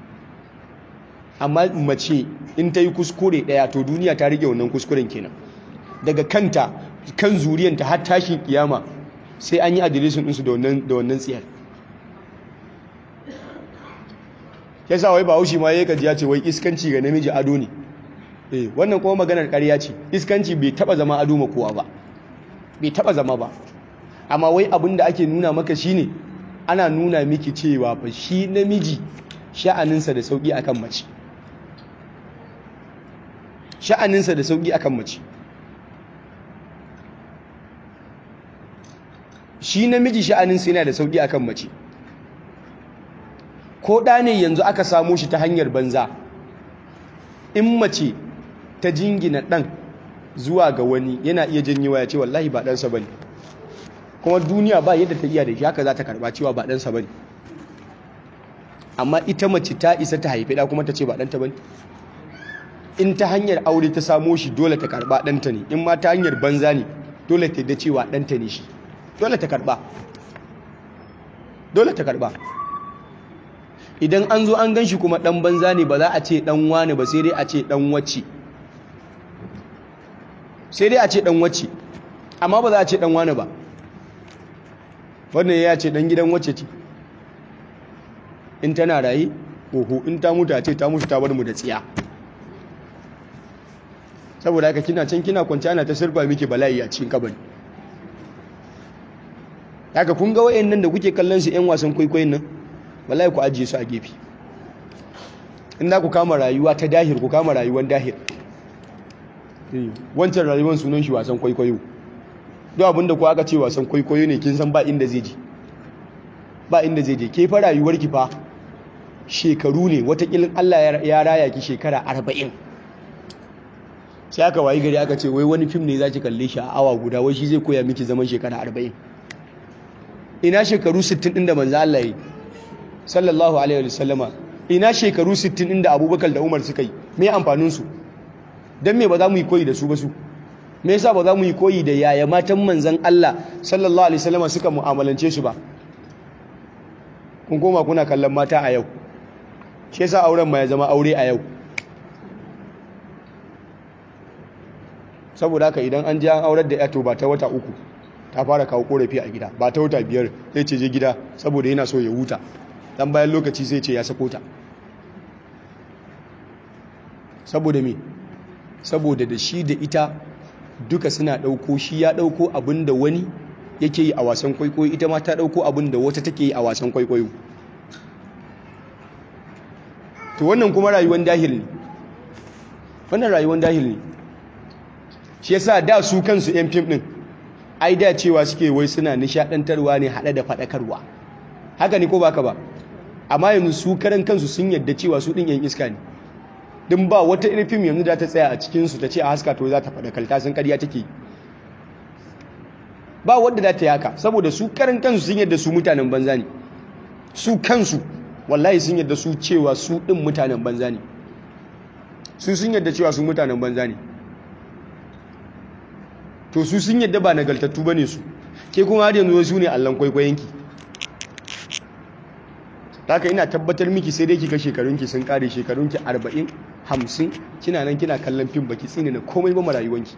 amma mace in ta yi kuskure ɗaya to duniya ta rike wannan kuskuren kenan daga kanta kan zuriyanta har tashin kiyama sai an yi adireshin ɗinsu da wannan tsiyar ya sa wai bahaushe ma ya gaji ya ce wai iskanci ga namiji ado ne eh wannan kuma maganar ƙarya ce iskanci bai taba zama ado ma kowa ba bai taba zama ba amma wai abin da ake nuna maka shine ana nuna miki cewa fa shi namiji sha'aninsa da sauki akan mace sha'aninsa da sauki akan mace shi namiji sha'aninsa yana da sauki akan mace ko ɗa ne yanzu aka samo shi ta hanyar banza in mace ta jingina ɗan zuwa ga wani yana iya janyewa ya ce wallahi ba ɗansa ba ne kuma duniya ba yadda ta iya da shi haka za ta karɓa cewa ba ɗansa ba ne amma ita mace ta isa ta haifi ɗa kuma ta ce ba ɗanta ba ne in ta hanyar aure ta samo shi dole ta karɓa ɗanta ne in ma ta hanyar banza ne dole ta da cewa ɗanta ne shi dole ta karɓa dole ta karɓa idan an zo an gan shi kuma ɗan banza ne ba za a ce ɗan wane ba sai dai a ce ɗan wacce sai dai a ce ɗan wacce amma ba za a ce ɗan wane ba wannan ya ce ɗan gidan wacce ce in tana raye oho in ta mutu a ce ta mutu ta bar mu da tsiya saboda haka kina can kina kwanci ana ta sirba miki bala'i a cikin kabari haka kun ga wayannan da kuke kallon su yan wasan kwaikwayon nan wallahi ku ajiye su a gefe in za ku kama rayuwa ta dahir ku kama rayuwar dahir wancan rayuwar sunan shi wasan kwaikwayo duk abinda ku aka ce wasan kwaikwayo ne kin san ba inda zai je ba inda zai je ke fa rayuwar ki fa shekaru ne watakilin Allah ya raya ki shekara arba'in sai aka wayi gari aka ce wai wani fim ne za ki kalle shi a awa guda wai shi zai koya miki zaman shekara arba'in ina shekaru 60 ɗin da manzo Allah yi sallallahu alaihi wa sallama ina shekaru 60 ɗin da abubakar da umar suka yi me amfaninsu don me ba za mu yi koyi da su ba su me yasa ba za mu yi koyi da yaya matan manzan Allah sallallahu alaihi wasallam suka mu'amalance su ba kun koma kuna kallon mata a yau shi yasa auren ma ya zama aure a yau saboda haka idan an ji an aurar da yato ba ta wata uku ta fara kawo korafi a gida ba ta wata biyar zai ce je gida saboda yana so ya huta dan bayan lokaci sai ce ya sako ta saboda me saboda da shi da ita duka suna ɗauko shi ya ɗauko abin da wani yake yi a wasan kwaikwayo ita ma ta ɗauko abin da wata take yi a wasan kwaikwayo to wannan kuma rayuwar dahil ne wannan rayuwar dahil ne shi yasa da su kansu yan fim ɗin ai da cewa suke wai suna nishaɗantarwa ne haɗe da faɗakarwa haka ne ko baka ba amma yanzu su karan kansu sun yadda cewa su ɗin yan iska ne din ba wata irin fim yanzu da ta tsaya a cikinsu ta ce a haska to za ta faɗa kalta sun ƙarya take ba wadda za ta yi haka saboda su karan kansu sun yadda su mutanen banza ne su kansu wallahi sun yadda su cewa su ɗin mutanen banza ne su sun yadda cewa su mutanen banza ne to su sun yadda ba nagaltattu ba ne su ke kuma har yanzu su ne allon kwaikwayonki haka ina tabbatar miki sai dai kika shekarunki sun kare shekarunki 40 50 kina nan kina kallon fim baki tsine na komai ba marayuwanki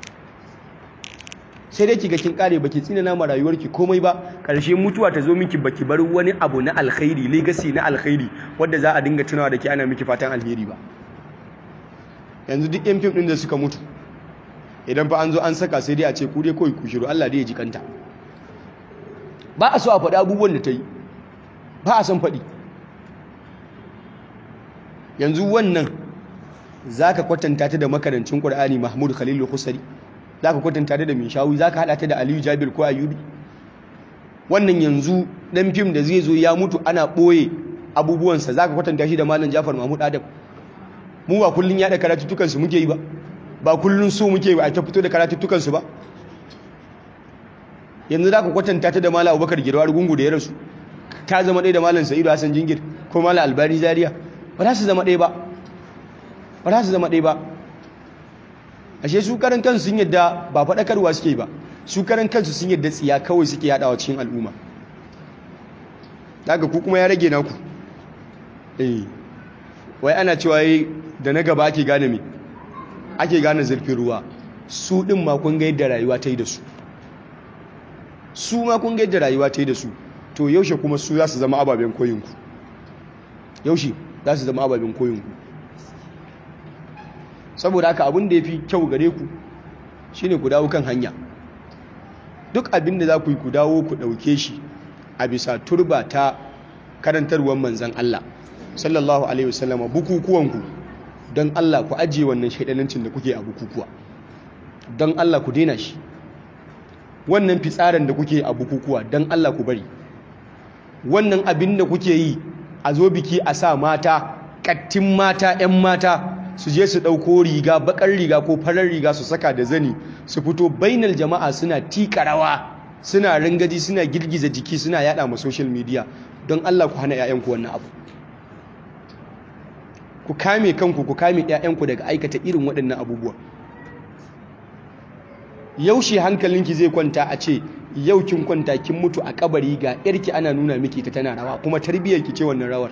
sai dai kiga kin kare baki tsine na marayuwarki komai ba karshe mutuwa ta zo miki baki bar wani abu na alkhairi legacy na alkhairi wanda za a dinga tunawa da ke ana miki fatan alheri ba yanzu duk yan fim din da suka mutu idan fa an zo an saka sai dai a ce ku dai kawai ku shiru Allah dai ya ji kanta ba a so a faɗi abubuwan da ta yi ba a son faɗi yanzu wannan za ka kwatanta ta da makarancin ƙwar'ani mahmud khalilu husari za ka kwatanta ta da mai shawi za ka haɗa ta da aliyu jabir ko ayubi wannan yanzu ɗan fim da zai zo ya mutu ana ɓoye abubuwansa za ka kwatanta shi da malam jafar mahmud adam mu ba kullum yaɗa karatuttukansu muke yi ba ba kullum so muke ba a ta fito da karatuttukansu ba yanzu za ka kwatanta ta da malam abubakar girwar gungu da ya rasu ta zama ɗaya da malam sa'idu hassan jingir ko malam albani zaria ba za su zama ɗaya ba ba za su zama ɗaya ba ashe su karan kansu sun yadda ba faɗakarwa suke ba su karan kansu sun yadda tsiya kawai suke yaɗawa cikin al'umma daga ku kuma ya rage naku eh wai ana cewa da na gaba ake gane me ake gane zurfin ruwa su ɗin ma kun ga yadda rayuwa ta yi da su su ma kun ga yadda rayuwa ta yi da su to yaushe kuma su za su zama ababen koyinku yaushe za su zama ababen koyinku saboda haka abin da ya fi kyau gare ku shine ku dawo kan hanya duk abin da za ku yi ku dawo ku ɗauke shi a bisa turba ta karantarwar manzan Allah sallallahu alaihi wasallama bukukuwanku don Allah ku ajiye wannan shaidanancin da kuke a bukukuwa don Allah ku daina shi wannan fitsarin da kuke a bukukuwa don Allah ku bari wannan abin da kuke yi a zo biki a sa mata kattin mata 'yan mata su je su ɗauko riga bakar riga ko farar riga su saka da zani su fito bainal jama'a suna tika rawa suna rangaji suna girgiza jiki suna yada ma social media don Allah ku hana 'ya'yanku wannan abu ku kame kanku ku kame 'ya'yanku daga aikata irin waɗannan abubuwa yaushe hankalinki zai kwanta a ce yau kin kwanta kin mutu a kabari ga yarki ana nuna miki ta tana rawa kuma tarbiyyar ki ce wannan rawar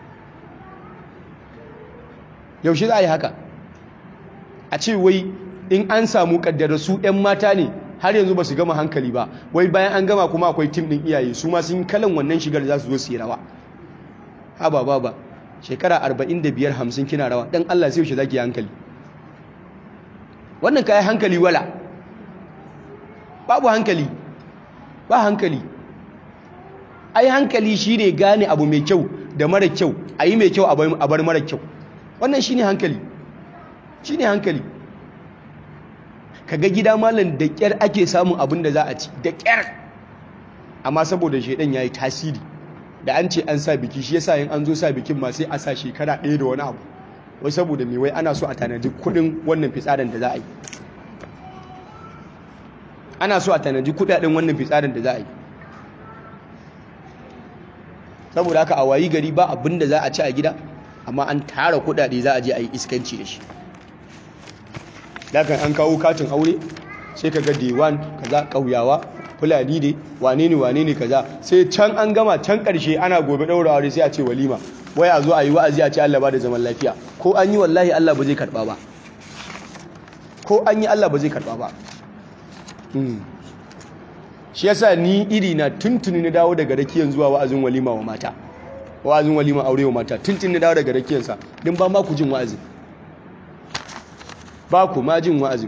yaushe za a yi haka a ce wai in an samu kaddara su 'yan mata ne har yanzu ba su gama hankali ba wai bayan an gama kuma akwai tim ɗin iyaye su ma sun kalan wannan shigar za su zo su yi rawa haba baba shekara 45 50 kina rawa dan Allah sai yaushe zaki hankali wannan kai hankali wala babu hankali ba hankali ai hankali shine gane abu mai kyau da mara kyau a yi mai kyau a bar mara kyau wannan shine hankali shine hankali kaga gida malam da kyar ake samun abin da za a ci da kyar amma saboda shedan yayi tasiri da an ce an sa biki shi yasa yin an zo sa bikin ma sai a sa shekara ɗaya da wani abu wai saboda me wai ana so a tanadi kudin wannan fitsarin da za a yi ana so a tanadi kudaden wannan fitsarin da za a yi saboda haka a wayi gari ba abin da za a ci a gida amma an tara kudade za a je a yi iskanci da shi dakan an kawo katin aure sai ka ga dewan kaza kauyawa fulani ne wane ne wane ne kaza sai can an gama can karshe ana gobe daura aure sai a ce walima wai a zo a yi wa'azi a ce Allah ba da zaman lafiya ko an yi wallahi Allah ba zai karba ba ko an yi Allah ba zai karba ba shi yasa ni iri na tuntuni na dawo daga rakiyan zuwa wa'azin walima wa mata wa'azin walima aure wa mata tuntuni na dawo daga rakiyansa din ba ma ku jin wa'azin ba ku ma jin wa'azin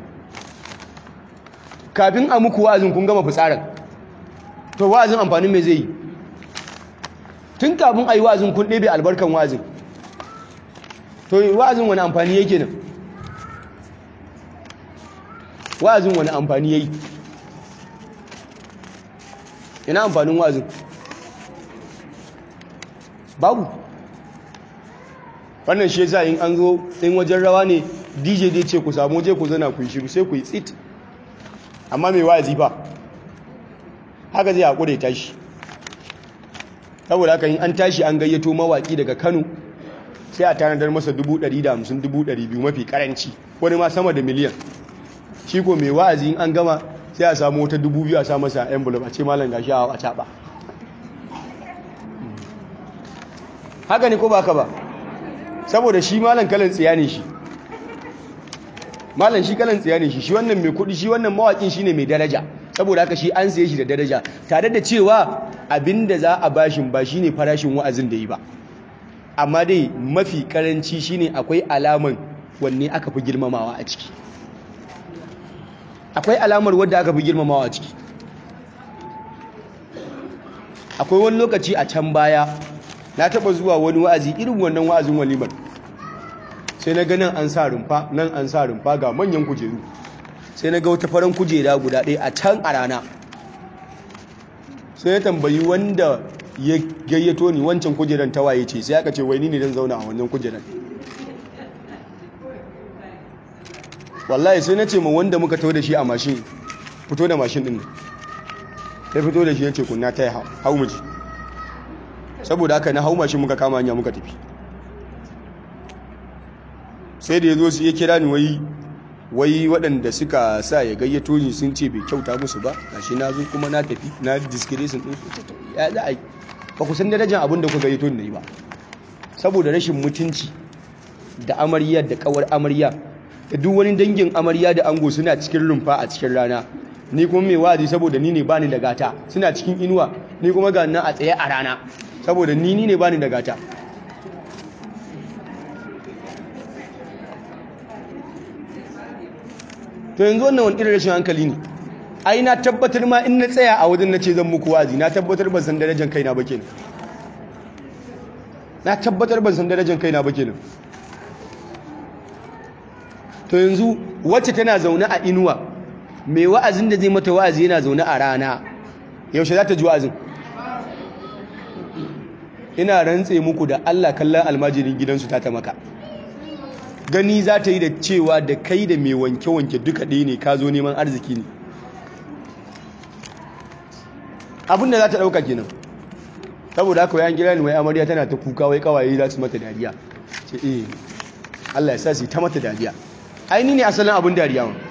kafin a muku wa'azin kun gama fitsarin to wa'azin amfanin me zai yi tun kafin a yi wa'azin kun ɗebe albarkan wa'azin to wa'azin wani amfani yake nan wa'azin wani amfani yayi ina amfanin wa'azin babu wannan shi yasa in an zo in wajen rawa ne DJ dai ce ku samu je ku zana ku yi shiru sai ku yi tsit amma mai wa'azi ba haka zai haƙure tashi saboda haka in an tashi an gayyato mawaƙi daga Kano sai a tanadar masa 150,000 mafi karanci wani ma sama da miliyan shi ko mai wa'azi in an gama sai a samu wata 2,000 a sa masa envelope a ce malam gashi a a caɓa haka ne ko ba ka ba saboda shi malam kalan tsiya ne shi malam shi kalan tsiya ne shi shi wannan mai kuɗi shi wannan mawaƙin shi ne mai daraja saboda haka shi an saye shi da daraja tare da cewa abinda za a bashin ba shi ne farashin wa'azin da yi ba amma dai mafi karanci shine akwai alaman wanne aka fi girmamawa a ciki akwai alamar wadda aka fi girmamawa a ciki akwai wani lokaci a can baya na taba zuwa wani wa'azi irin wannan wa'azin walimar sai na ga nan an sa rumfa nan an sa rumfa ga manyan kujeru sai na ga wata faran kujera guda ɗaya a can a rana sai ya tambayi wanda ya gayyato ni wancan kujeran tawaye ce sai aka ce wai ni ne don zauna a wannan kujeran wallahi sai na ce ma wanda muka tau da shi a mashin fito da mashin din sai fito da shi ya ce kunna ta yi hau miji saboda haka na hau mashin muka kama hanya muka tafi sai da ya zo su ya kira ni wai wai waɗanda suka sa ya gayyato ni sun ce bai kyauta musu ba gashi na zo kuma na tafi na discretion din su ya za a yi ba ku san darajar abin da ku gayyato ni ba saboda rashin mutunci da amarya da kawar amarya da duk wani dangin amarya da ango suna cikin rumfa a cikin rana ni kuma mai wazi saboda ni ne bani da gata suna cikin inuwa ni kuma ga nan a tsaye a rana saboda ni ni ne bani da gata to yanzu wannan wani irin rashin hankali ne ai na tabbatar ma in na tsaya a wajen na ce zan muku wazi na tabbatar ban san darajar kaina ba kenan na tabbatar ban san darajar kaina ba kenan to yanzu wacce tana zaune a inuwa mai wa'azin da zai mata wa'azi yana zaune a rana yaushe za ta ji wa'azin ina rantse muku da Allah kallon almajirin gidansu ta ta maka gani za ta yi da cewa da kai da mai wanke-wanke duka ɗaya ne ka zo neman arziki ne abinda za ta ɗauka kenan saboda haka wayan gida ne wai amarya tana ta kuka wai kawaye za su mata dariya ce eh Allah ya sa su ta mata dariya ai ni ne asalin abin dariya wa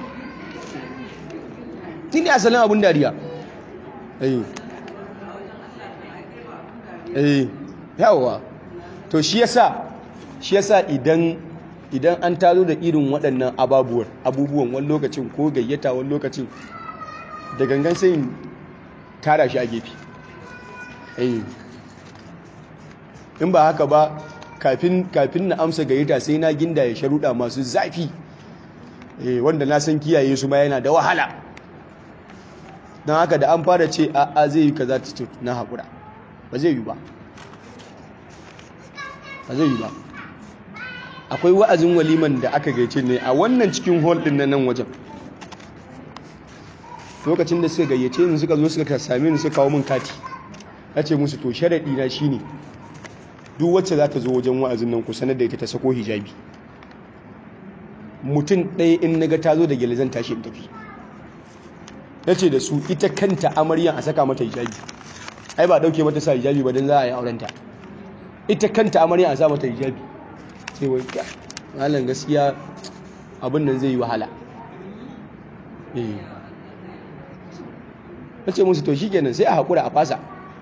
ni ne asalin abin dariya eh eh yawa to shi yasa shi yasa idan idan an taro da irin waɗannan ababuwan abubuwan wani lokacin ko gayyata wani lokacin da gangan sai tara shi a gefe in ba haka ba kafin na amsa gayyata sai na ginda ya sharuɗa masu zafi wanda na san kiyaye su ma yana da wahala don haka da an fara ce a zai yi ka za ta ce na haƙura ba zai yi ba ba zai yi ba akwai wa'azin waliman da aka gaice ne a wannan cikin hall din na nan wajen lokacin da suka gayyace ni suka zo suka same ni suka kawo min kati ce musu to sharadi na shine duk wacce za ta zo wajen wa'azin nan ku sanar da ita ta sako hijabi mutum ɗaya in naga ta zo da gyale zan tashi in tafi na ce da su ita kanta amaryan a saka mata hijabi ai ba ɗauke mata sa hijabi ba don za a yi aurenta ita kanta amaryan a sa mata hijabi sai wai malam gaskiya abin nan zai yi wahala na ce musu to shi kenan sai a haƙura a fasa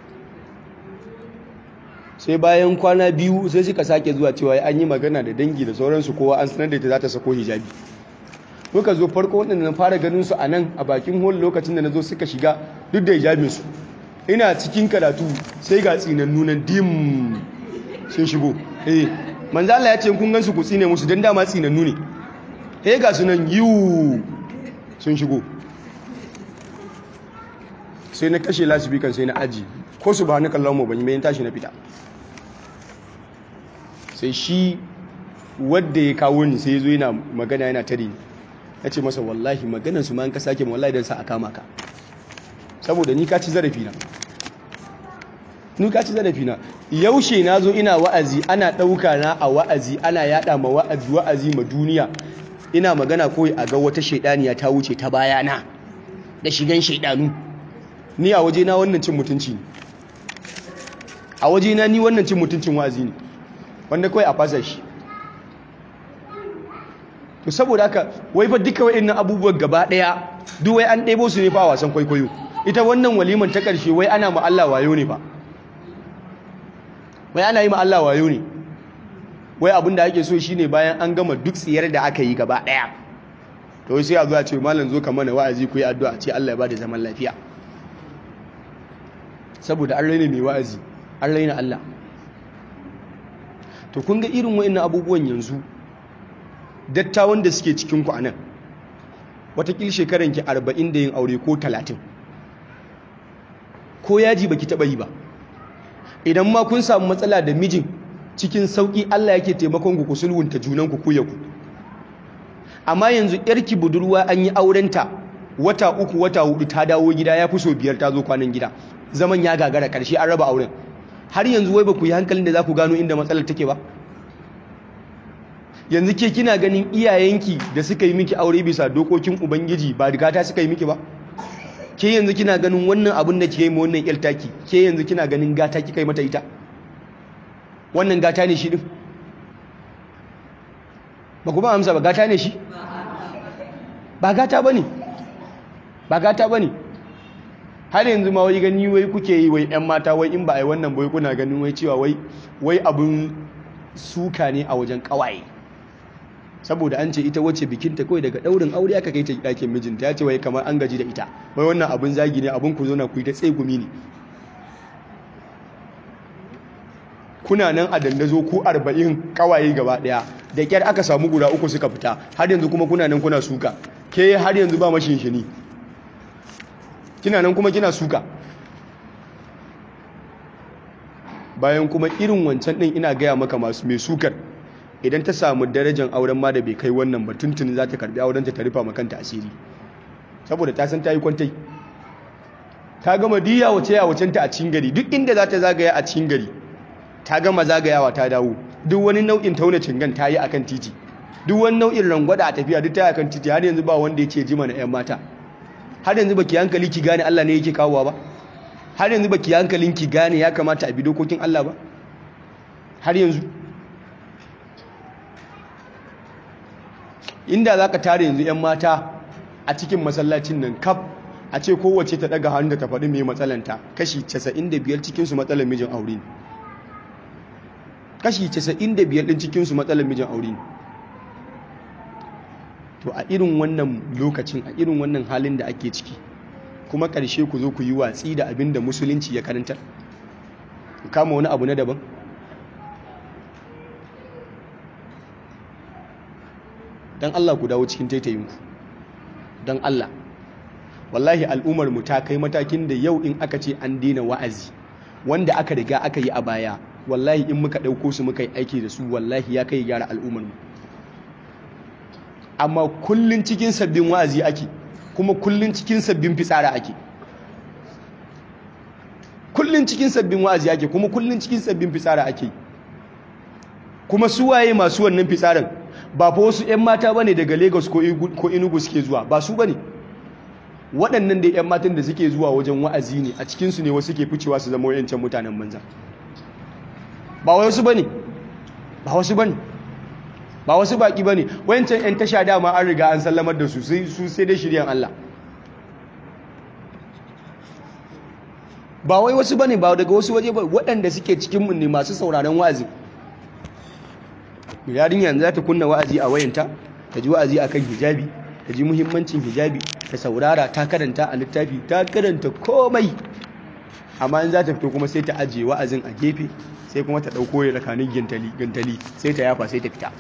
sai bayan kwana biyu sai suka sake zuwa cewa an yi magana da dangi da sauransu kowa an sanar da ita za ta sako hijabi muka zo farko waɗanda na fara ganin su a nan a bakin hall lokacin da na zo suka shiga duk da hijabinsu ina cikin karatu sai ga tsinannu nan dim sun shigo eh manzo Allah ya ce kun gansu ku tsine musu dan dama tsinannu ne eh ga su nan yiwu sun shigo sai na kashe lasifikan sai na aji ko su ba na kallon mu ban yi bayan tashi na fita sai shi wadda ya kawo ni sai ya zo yana magana yana tare ni ya ce masa wallahi maganan su ma an ka sake ma wallahi don sa a kama ka saboda ni ka ci zarafi na ni ka ci zarafi na yaushe na zo ina wa'azi ana ɗauka na a wa'azi ana yada ma wa'azi wa'azi ma duniya ina magana kawai a ga wata shaidaniya ta wuce ta bayana da shigan shaidanu ni a waje na wannan cin mutunci ne a waje na ni wannan cin mutuncin wa'azi ne wanda kawai a fasa shi to saboda haka wai fa duka wa'annan abubuwan gaba daya duk wai an ɗebo su ne fa wasan kwaikwayo ita wannan waliman ta ƙarshe wai ana ma Allah wayo ne fa wai ana yi ma Allah wayo ne wai abin da ake so shine bayan an gama duk tsiyar da aka yi gaba daya to sai a zo a ce malam zo ka mana wa'azi ku yi addu'a ce Allah ya bada zaman lafiya saboda an raina mai wa'azi an raina Allah to kun ga irin wa'annan abubuwan yanzu dattawan da suke cikin ku anan watakil shekaran ki 40 da yin aure ko 30 ko yaji baki taba yi ba idan ma kun samu matsala da mijin cikin sauki Allah yake taimakon ku ku sulhunta junan ku ku ya ku amma yanzu yarki budurwa an yi aurenta wata uku wata hudu ta dawo gida ya fi so biyar ta zo kwanan gida zaman ya gagara karshe an raba auren har yanzu wai ba ku yi hankalin da za ku gano inda matsalar take ba yanzu ke kina ganin iyayenki da suka yi miki aure bisa dokokin ubangiji ba rigata suka yi miki ba ke yanzu kina ganin wannan abin da ke yi ma wannan yaltaki ke yanzu kina ganin gata kika yi mata ita wannan gata ne shi din ba ku ba amsa ba gata ne shi ba gata ba ne ba gata ba ne har yanzu ma wai gani wai kuke yi wai 'yan mata wai in ba a yi wannan bai kuna ganin wai cewa wai wai abin suka ne a wajen kawaye saboda an ce ita wacce bikinta kawai daga daurin aure aka kai ta ɗakin mijinta ya ce wai kamar an gaji da ita wai wannan abin zagi ne abin ku zo na ku yi ta tsegumi ne kuna nan a dandazo ku arba'in kawaye gaba daya da kyar aka samu guda uku suka fita har yanzu kuma kuna nan kuna suka ke har yanzu ba mashinshini kina nan kuma kina suka bayan kuma irin wancan din ina gaya maka masu mai sukar idan ta samu darajar auren ma da bai kai wannan ba tuntuni za ta karbi auren ta rufa makanta asiri saboda ta san ta yi kwantai ta gama diya wace ya wacenta a cikin gari duk inda za ta zagaya a cikin gari ta gama zagayawa ta dawo duk wani nau'in tauna cingan ta yi akan titi duk wani nau'in rangwada a tafiya duk ta yi akan titi har yanzu ba wanda yake jima na 'yan mata har yanzu baki hankali ki gane Allah ne yake kawowa ba har yanzu baki hankalin ki gane ya kamata a bi dokokin Allah ba har yanzu inda zaka tare yanzu 'yan mata a cikin masallacin nan kaf a ce kowace ta daga hannu da ta faɗi mai matsalanta kashi 95 cikin su matsalar mijin aure ne kashi 95 din cikin su matsalar mijin aure ne to a irin wannan lokacin a irin wannan halin da ake ciki kuma ƙarshe ku zo ku yi watsi da abin da musulunci ya karanta kama wani abu na daban don Allah ku dawo cikin taitayinku don Allah wallahi al'ummar mu ta kai matakin da yau in aka ce an daina wa'azi wanda aka riga aka yi a baya wallahi in muka ɗauko su muka yi aiki da su wallahi ya kai gyara al'ummar mu amma kullun cikin sabbin wa'azi ake kuma kullun cikin sabbin fitsara ake kullun cikin sabbin wa'azi ake kuma kullun cikin sabbin fitsara ake kuma su waye masu wannan fitsarin ba fa wasu 'yan mata bane daga Lagos ko Enugu suke zuwa ba su bane waɗannan da 'yan matan da suke zuwa wajen wa'azi ne a cikinsu ne wasu ke ficewa su zama wayancan mutanen banza ba wasu bane ba wasu bane ba wasu baki bane wayancan 'yan tasha dama an riga an sallamar da su su sai dai shiryan Allah ba wai wasu bane ba daga wasu waje ba waɗanda suke cikin mu ne masu sauraron wa'azi yarin yanzu za ta kunna wa'azi a wayanta ta ji wa'azi akan hijabi ta ji muhimmancin hijabi ta saurara ta karanta a littafi ta karanta komai amma in za ta fito kuma sai ta ajiye wa'azin a gefe sai kuma ta ɗauko ya rakanin gantali sai ta yafa sai ta fita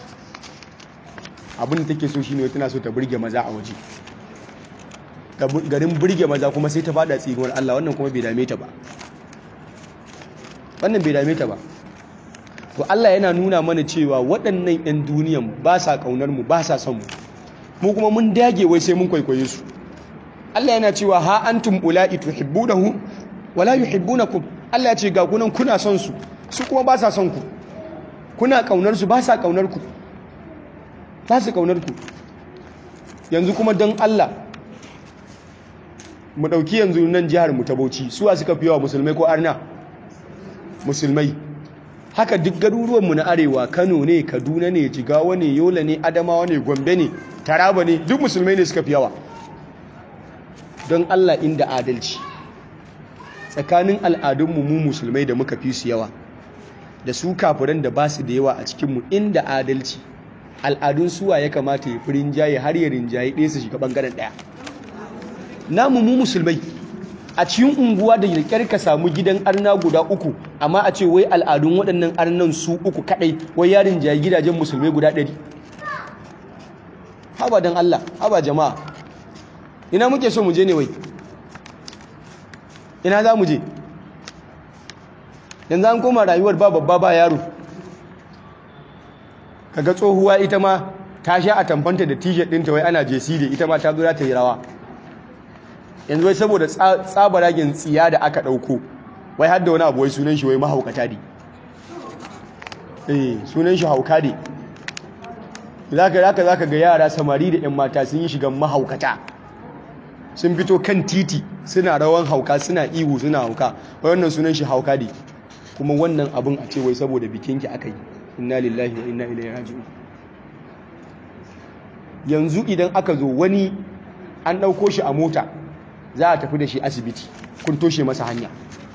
abin da take so shine tana so ta burge maza a waje garin burge maza kuma sai ta fada tsinuwar Allah wannan kuma bai dame ta ba wannan bai dame ta ba to Allah yana nuna mana cewa waɗannan 'yan duniyan ba sa ƙaunar mu ba sa son mu mu kuma mun dage wai sai mun kwaikwaye su Allah yana cewa ha antum ula'i tuhibbunahu wala yuhibbunakum Allah ya ce ga kunan kuna son su su kuma ba sa son ku kuna ƙaunar su ba sa ƙaunar ku ba su ƙaunar ku yanzu kuma don Allah mu ɗauki yanzu nan jihar mu ta Bauchi suwa suka fi yawa musulmai ko arna musulmai haka duk garuruwanmu na arewa Kano ne Kaduna ne Jigawa ne Yola ne Adamawa ne Gombe ne Taraba ne duk musulmai ne suka fi yawa don Allah inda adalci tsakanin al'adunmu mu musulmai da muka fi su yawa da su kafiran da ba su da yawa a cikinmu inda adalci al'adun suwa ya kamata ya fi rinjaye har ya rinjaye ɗaya su shiga ɓangaren ɗaya namu mu musulmai a cikin unguwa da kyar ka samu gidan arna guda uku amma a ce wai al'adun waɗannan arnan su uku kaɗai wai yarin jayi gidajen musulmai guda ɗari haba don Allah haba jama'a ina muke so mu je ne wai ina za mu je yanzu an koma rayuwar ba babba ba yaro kaga tsohuwa ita ma ta sha a tamfanta da t-shirt ɗinta wai ana jesi da ita ma ta zo za ta yi rawa yanzu wai saboda tsabaragen tsiya da aka ɗauko wai hadda wani abu wai sunan shi wai mahaukata ne eh sunan shi hauka ne zaka zaka zaka ga yara samari da 'yan mata sun yi shigan mahaukata sun fito kan titi suna rawan hauka suna ihu suna hauka wai wannan sunan shi hauka ne kuma wannan abin a ce wai saboda bikinki aka yi inna lillahi wa inna ilaihi raji'un yanzu idan aka zo wani an ɗauko shi a mota za a tafi da shi asibiti kun toshe masa hanya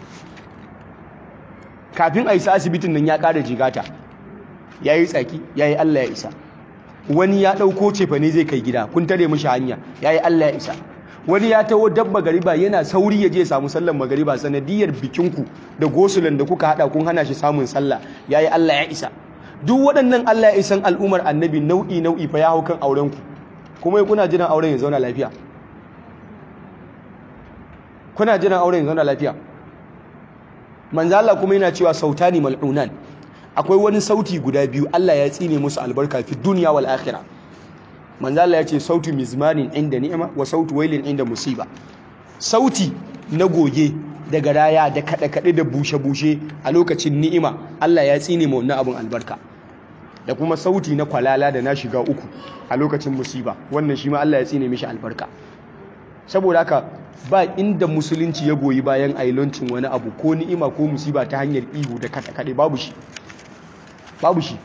kafin a isa asibitin nan ya ƙara jigata ya yi tsaki ya yi allah ya isa wani ya ɗauko cefa ne zai kai gida kun tare mashi hanya ya yi allah ya isa wani ya taho dabba gariba yana sauri ya je samu sallan magariba sanadiyar bikinku da gosulan da kuka haɗa kun hana shi samun sallah ya yi allah ya isa duk waɗannan allah ya isan al'ummar annabi nau'i nau'i fa ya hau kan aurenku kuma kuna jiran auren ya zauna lafiya kuna jiran auren zauna lafiya manzo Allah kuma yana cewa sautani mal'unan akwai wani sauti guda biyu Allah ya tsine musu albarka fi dunya wal akhirah manzo Allah ya ce sautu mizmanin inda ni'ima wa sautu wailin inda musiba sauti na goge da garaya da kada kade da bushe bushe a lokacin ni'ima Allah ya tsine mu wannan abun albarka da kuma sauti na kwalala da na shiga uku a lokacin musiba wannan shi ma Allah ya tsine mishi albarka saboda haka ba inda musulunci ya goyi bayan ailoncin wani abu ko ni'ima ko musiba ta hanyar ihu da kaɗe babu shi babu shi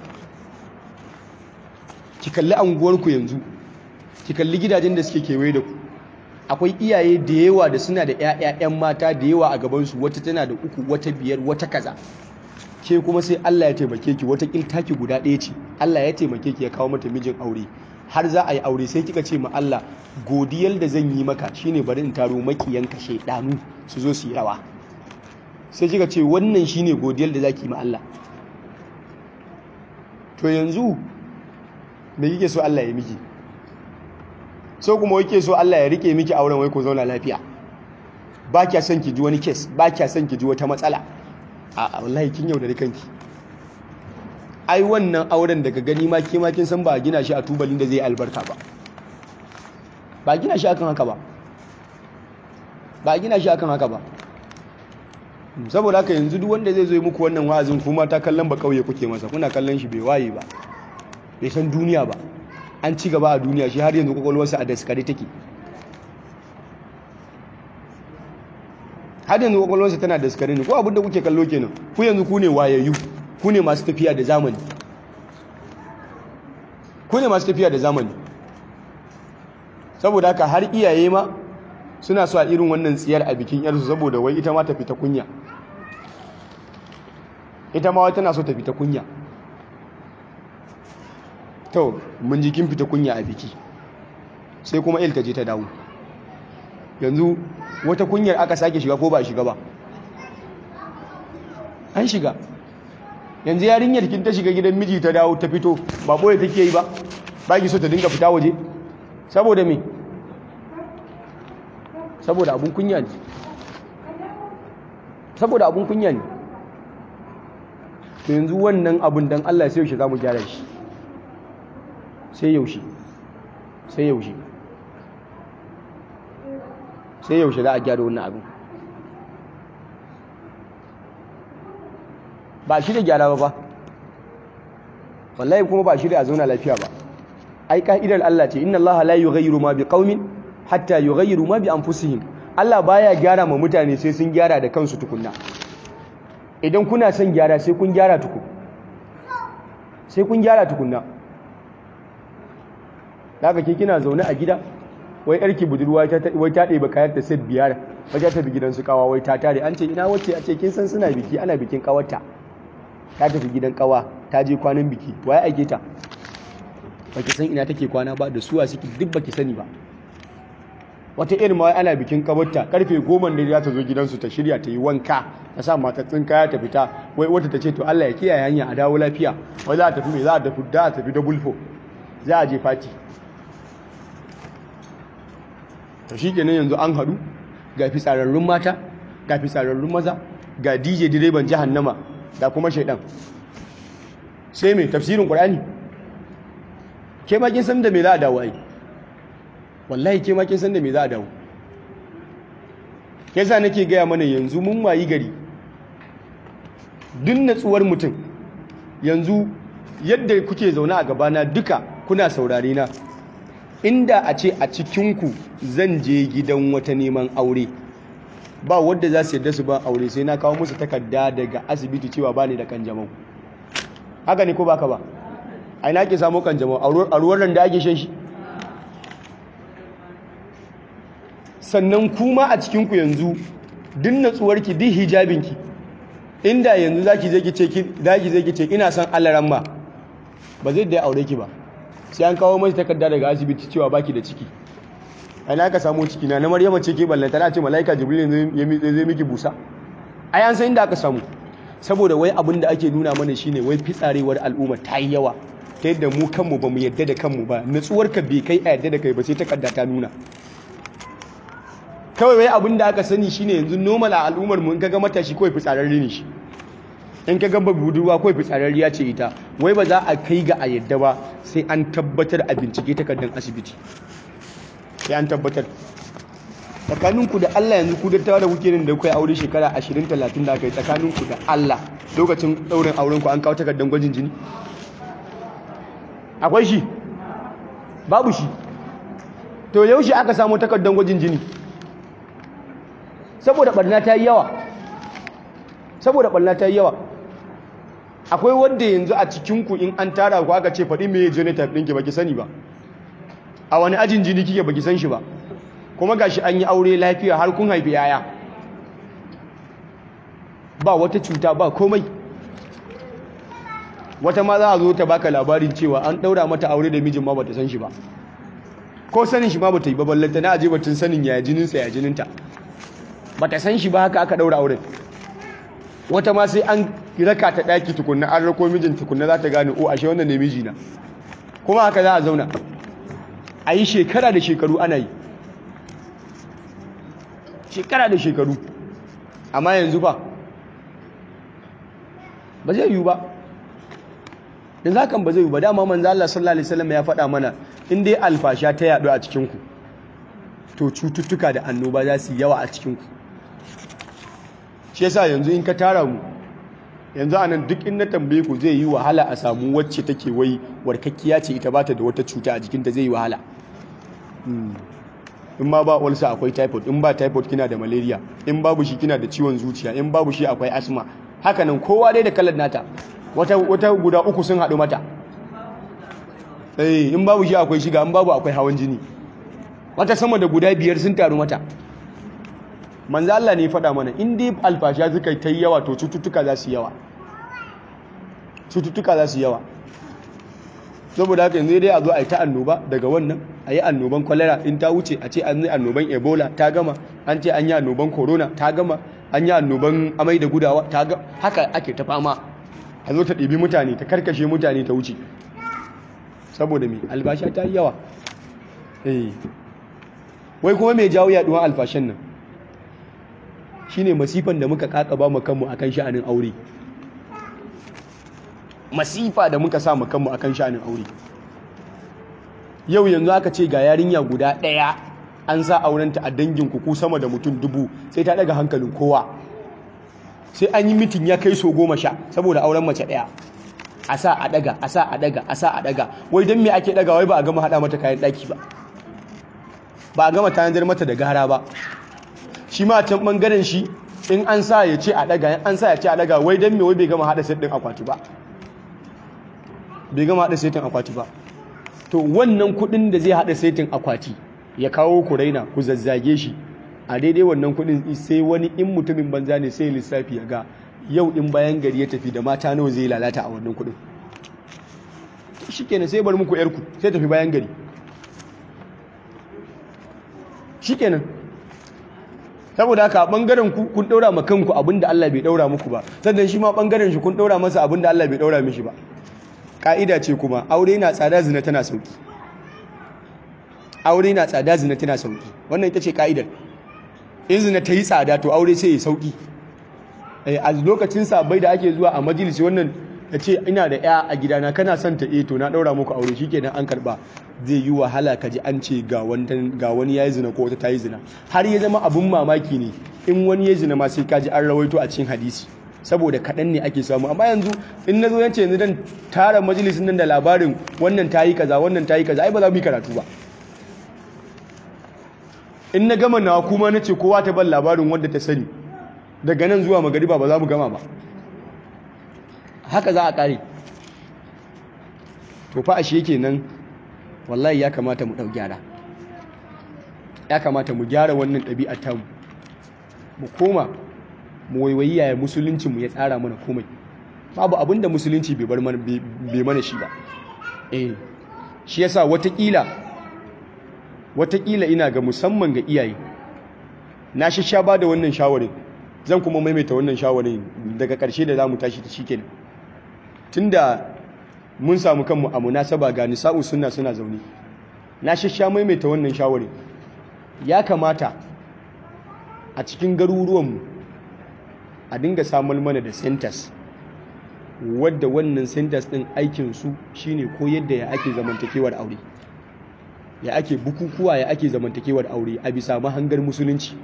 ki kalli anguwarku yanzu ki kalli gidajen da suke kewaye da ku akwai iyaye da yawa da suna da 'ya'ya'yan mata da yawa a gabansu wata tana da uku wata biyar wata kaza ke kuma sai Allah ya taimake ki wata taki guda ɗaya ce Allah ya taimake ki ya kawo mata mijin aure har za a yi aure sai kika ce ma Allah godiyar da zan yi maka shine bari in taro makiyanka shaidanu su zo su yi rawa sai kika ce wannan shine godiyar da zaki yi ma Allah to yanzu me kike so Allah ya miki so kuma yake so Allah ya rike miki auren wai ko zauna lafiya ba kya son ki ji wani kes ba kya son ki ji wata matsala a wallahi kin yaudare kanki ai wannan auren daga gani ma ke ma kin san ba a gina shi a tubalin da zai albarka ba ba a gina shi akan haka ba ba a gina shi akan haka ba saboda haka yanzu duk wanda zai zo muku wannan wa'azin kuma ta kallon ba kauye kuke masa kuna kallon shi bai waye ba bai san duniya ba an ci gaba a duniya shi har yanzu kwakwalwarsa a daskare take har yanzu kwakwalwarsa tana daskare ne ko abinda kuke kallo kenan ku yanzu ku ne wayayyu ku ne masu tafiya da zamani ku ne masu tafiya da zamani saboda haka har iyaye ma suna so a irin wannan tsiyar a bikin yarsu saboda wai ita ma ta fita kunya ita ma tana so ta fita kunya to mun jikin fita kunya a biki sai kuma il ta je ta dawo yanzu wata kunyar aka sake shiga ko ba shiga ba an shiga yanzu yarinyar kin ta shiga gidan miji ta dawo ta fito ba boye take yi ba ba ki so ta dinga fita waje saboda me saboda abun kunya ne saboda abun kunya ne to yanzu wannan abun dan Allah sai yaushe zamu gyara shi sai yaushe sai yaushe sai yaushe za a gyara wannan abin ba shi da gyara ba ba wallahi kuma ba shi da a zauna lafiya ba ai ka'idar Allah ce inna Allah la yughayyiru ma biqaumin hatta yughayyiru ma bi anfusihim Allah baya gyara ma mutane sai sun gyara da kansu tukunna idan kuna son gyara sai kun gyara tukun sai kun gyara tukunna daga ke kina zaune a gida wai yarki budurwa wai ta ɗeba kayan ta set biyar wajen tafi gidan su kawa wai ta tare an ce ina wacce a ce kin san suna biki ana bikin kawarta ta tafi gidan kawa ta je kwanan biki waye aike ta baki san ina take kwana ba da suwa suke duk baki sani ba wata irin ma ana bikin kawarta karfe goma ne za ta zo gidansu ta shirya ta yi wanka ta sa matatsin kaya ta fita wai wata ta ce to Allah ya kiyaye hanya a dawo lafiya wai za a tafi me za a tafi da a tafi da bulfo za a je fati to shi kenan yanzu an haɗu ga fitsararrun mata ga fitsararrun maza ga dj direban jahannama da kuma shaidan sai mai tafsirin ƙwarani ke makin san da mai za a dawo ai wallahi ke makin san da mai za a dawo yasa nake gaya mana yanzu mun wayi gari duk natsuwar mutum yanzu yadda kuke zaune a gabana duka kuna saurare na inda a ce a cikinku zan je gidan wata neman aure ba wadda za su yadda su ba aure sai na kawo musu takarda daga asibiti cewa ba ni da kanjamau haka ne ko baka ba a ina ke samu kanjamau a ruwan da ake shan shi sannan kuma a cikinku yanzu duk natsuwarki duk hijabinki inda yanzu za ki zai ki ce ina son alaran ma ba zai da ya aure ki ba sai an kawo mai takarda daga asibiti cewa baki da ciki ai na ka samu ciki na na maryama ce ke ballanta na ce malaika jibril zai miki busa ai an san inda aka samu saboda wai abin da ake nuna mana shine wai fitsarewar al'umma ta yi yawa ta yadda mu kanmu ba mu yadda da kanmu ba nutsuwar ka bai kai a yadda da kai ba sai takarda ta nuna kawai wai abin da aka sani shine yanzu normal a al'ummar mu in kaga matashi kawai fitsararre ne shi in ka gaba budurwa kawai fitsararriya ce ita wai ba za a kai ga a yadda ba sai an tabbatar a bincike takardar asibiti sai an tabbatar tsakaninku da Allah yanzu ku dattawa da kuke da kai aure shekara 20 30 da aka yi tsakaninku da Allah lokacin daurin auren ku an kawo takardar gwajin jini akwai shi babu shi to yaushe aka samu takardar gwajin jini saboda barna ta yi yawa saboda barna ta yi yawa akwai wanda yanzu a cikinku in an tara ku aka ce faɗi mai genotype ɗinki baki sani ba a wani ajin jini kike baki san shi ba kuma gashi an yi aure lafiya har kun haifi yaya ba wata cuta ba komai wata ma za a zo ta baka labarin cewa an ɗaura mata aure da mijin ma bata san shi ba ko sanin shi ma bata yi ba ballanta na aje batun sanin ya jininsa ya jininta bata san shi ba haka aka ɗaura auren wata ma sai an raka ta ɗaki tukunna an rako mijin tukunna za ta gane o ashe wannan ne mijina kuma haka za a zauna a yi shekara da shekaru ana yi shekara da shekaru amma yanzu ba ba zai yiwu ba yanzu hakan ba zai yiwu ba dama manzo Allah sallallahu alaihi wasallam ya faɗa mana in dai alfasha ta yaɗu a cikinku to cututtuka da annoba za su yi yawa a cikinku shi yasa yanzu in ka tara mu yanzu anan duk in na tambaye ku zai yi wahala a samu wacce take wai warkakkiya ce ita bata da wata cuta a jikinta zai yi wahala in ma ba ulcer akwai typhoid in ba typhoid kina da malaria in babu shi kina da ciwon zuciya in babu shi akwai asma haka nan kowa dai da kalar nata wata wata guda uku sun haɗu mata eh in babu shi akwai shiga in babu akwai hawan jini wata sama da guda biyar sun taru mata manzo Allah ne ya faɗa mana in dai alfasha suka ta yi yawa to cututtuka za su yawa cututtuka za su yawa saboda haka yanzu dai a zo a yi ta annoba daga wannan a yi annoban kwalera in ta wuce a ce an yi annoban ebola ta gama an ce an yi annoban corona ta gama an yi annoban amai da gudawa ta gama haka ake ta fama a zo ta ɗibi mutane ta karkashe mutane ta wuce saboda mai albasha ta yi yawa wai kuma mai jawo yaduwan alfashan nan shine masifan da muka kakaba mu kanmu akan sha'anin aure masifa da muka sa mu kanmu akan sha'anin aure yau yanzu aka ce ga yarinya guda ɗaya an sa aurenta a dangin ku sama da mutum dubu sai ta daga hankalin kowa sai an yi mitin ya kai so goma sha saboda auren mace ɗaya a sa a daga a sa a daga a sa a daga wai don me ake daga wai ba a gama haɗa mata kayan ɗaki ba ba a gama tanadar mata da gara ba shi ma can ɓangaren shi in an sa ya ce a daga an sa ya ce a daga wai don me wai bai gama haɗa set ɗin akwati ba bai gama haɗa setin akwati ba to wannan kuɗin da zai haɗa setin akwati ya kawo ku raina ku zazzage shi a daidai wannan kuɗin sai wani in mutumin banza ne sai lissafi ya ga yau in bayan gari ya tafi da mata nawa zai lalata a wannan kuɗin shikenan sai bar muku yarku sai tafi bayan gari shikenan saboda haka bangaren ku kun daura ma kanku abinda Allah bai daura muku ba sannan shi ma bangaren shi kun daura masa abinda Allah bai daura mishi ba ka'ida ce kuma aure na tsada zina tana sauki aure na tsada zina tana sauki wannan ita ce ka'idar in zina ta yi tsada to aure sai ya sauki a lokacin sabai da ake zuwa a majalisi wannan ya ce ina da ya a gidana kana son ta to na daura muku aure shi kenan an karba zai yi wahala ka ji an ce ga wani ya yi zina ko wata ta yi zina har ya zama abin mamaki ne in wani ya zina ma sai ka ji an rawaito a cikin hadisi saboda kaɗan ne ake samu amma yanzu in na zo yance yanzu dan tara majalisin nan da labarin wannan ta yi kaza wannan ta yi kaza ai ba za mu yi karatu ba in na gama nawa kuma na ce kowa ta ban labarin wanda ta sani daga nan zuwa magariba ba za mu gama ba haka za a ƙare to fa ashe yake nan wallahi ya kamata mu ɗau gyara ya kamata mu gyara wannan ɗabi'ar tamu mu koma mu waiwayi yaya musulunci mu ya tsara mana komai babu abin da musulunci bai bar mana bai mana shi ba eh shi yasa watakila watakila ina ga musamman ga iyaye na sha ba da wannan shawarin zan kuma maimaita wannan shawarin daga ƙarshe da zamu tashi ta shikenan tunda mun samu kanmu a munasaba ga nisa'u sunna suna zaune na sha maimaita wannan shawarin ya kamata a cikin garuruwanmu a dinga samun mana da centers wadda wannan centers din aikinsu shine ko yadda ya ake zamantakewar aure ya ake bukukuwa ya ake zamantakewar aure a bisa mahangar musulunci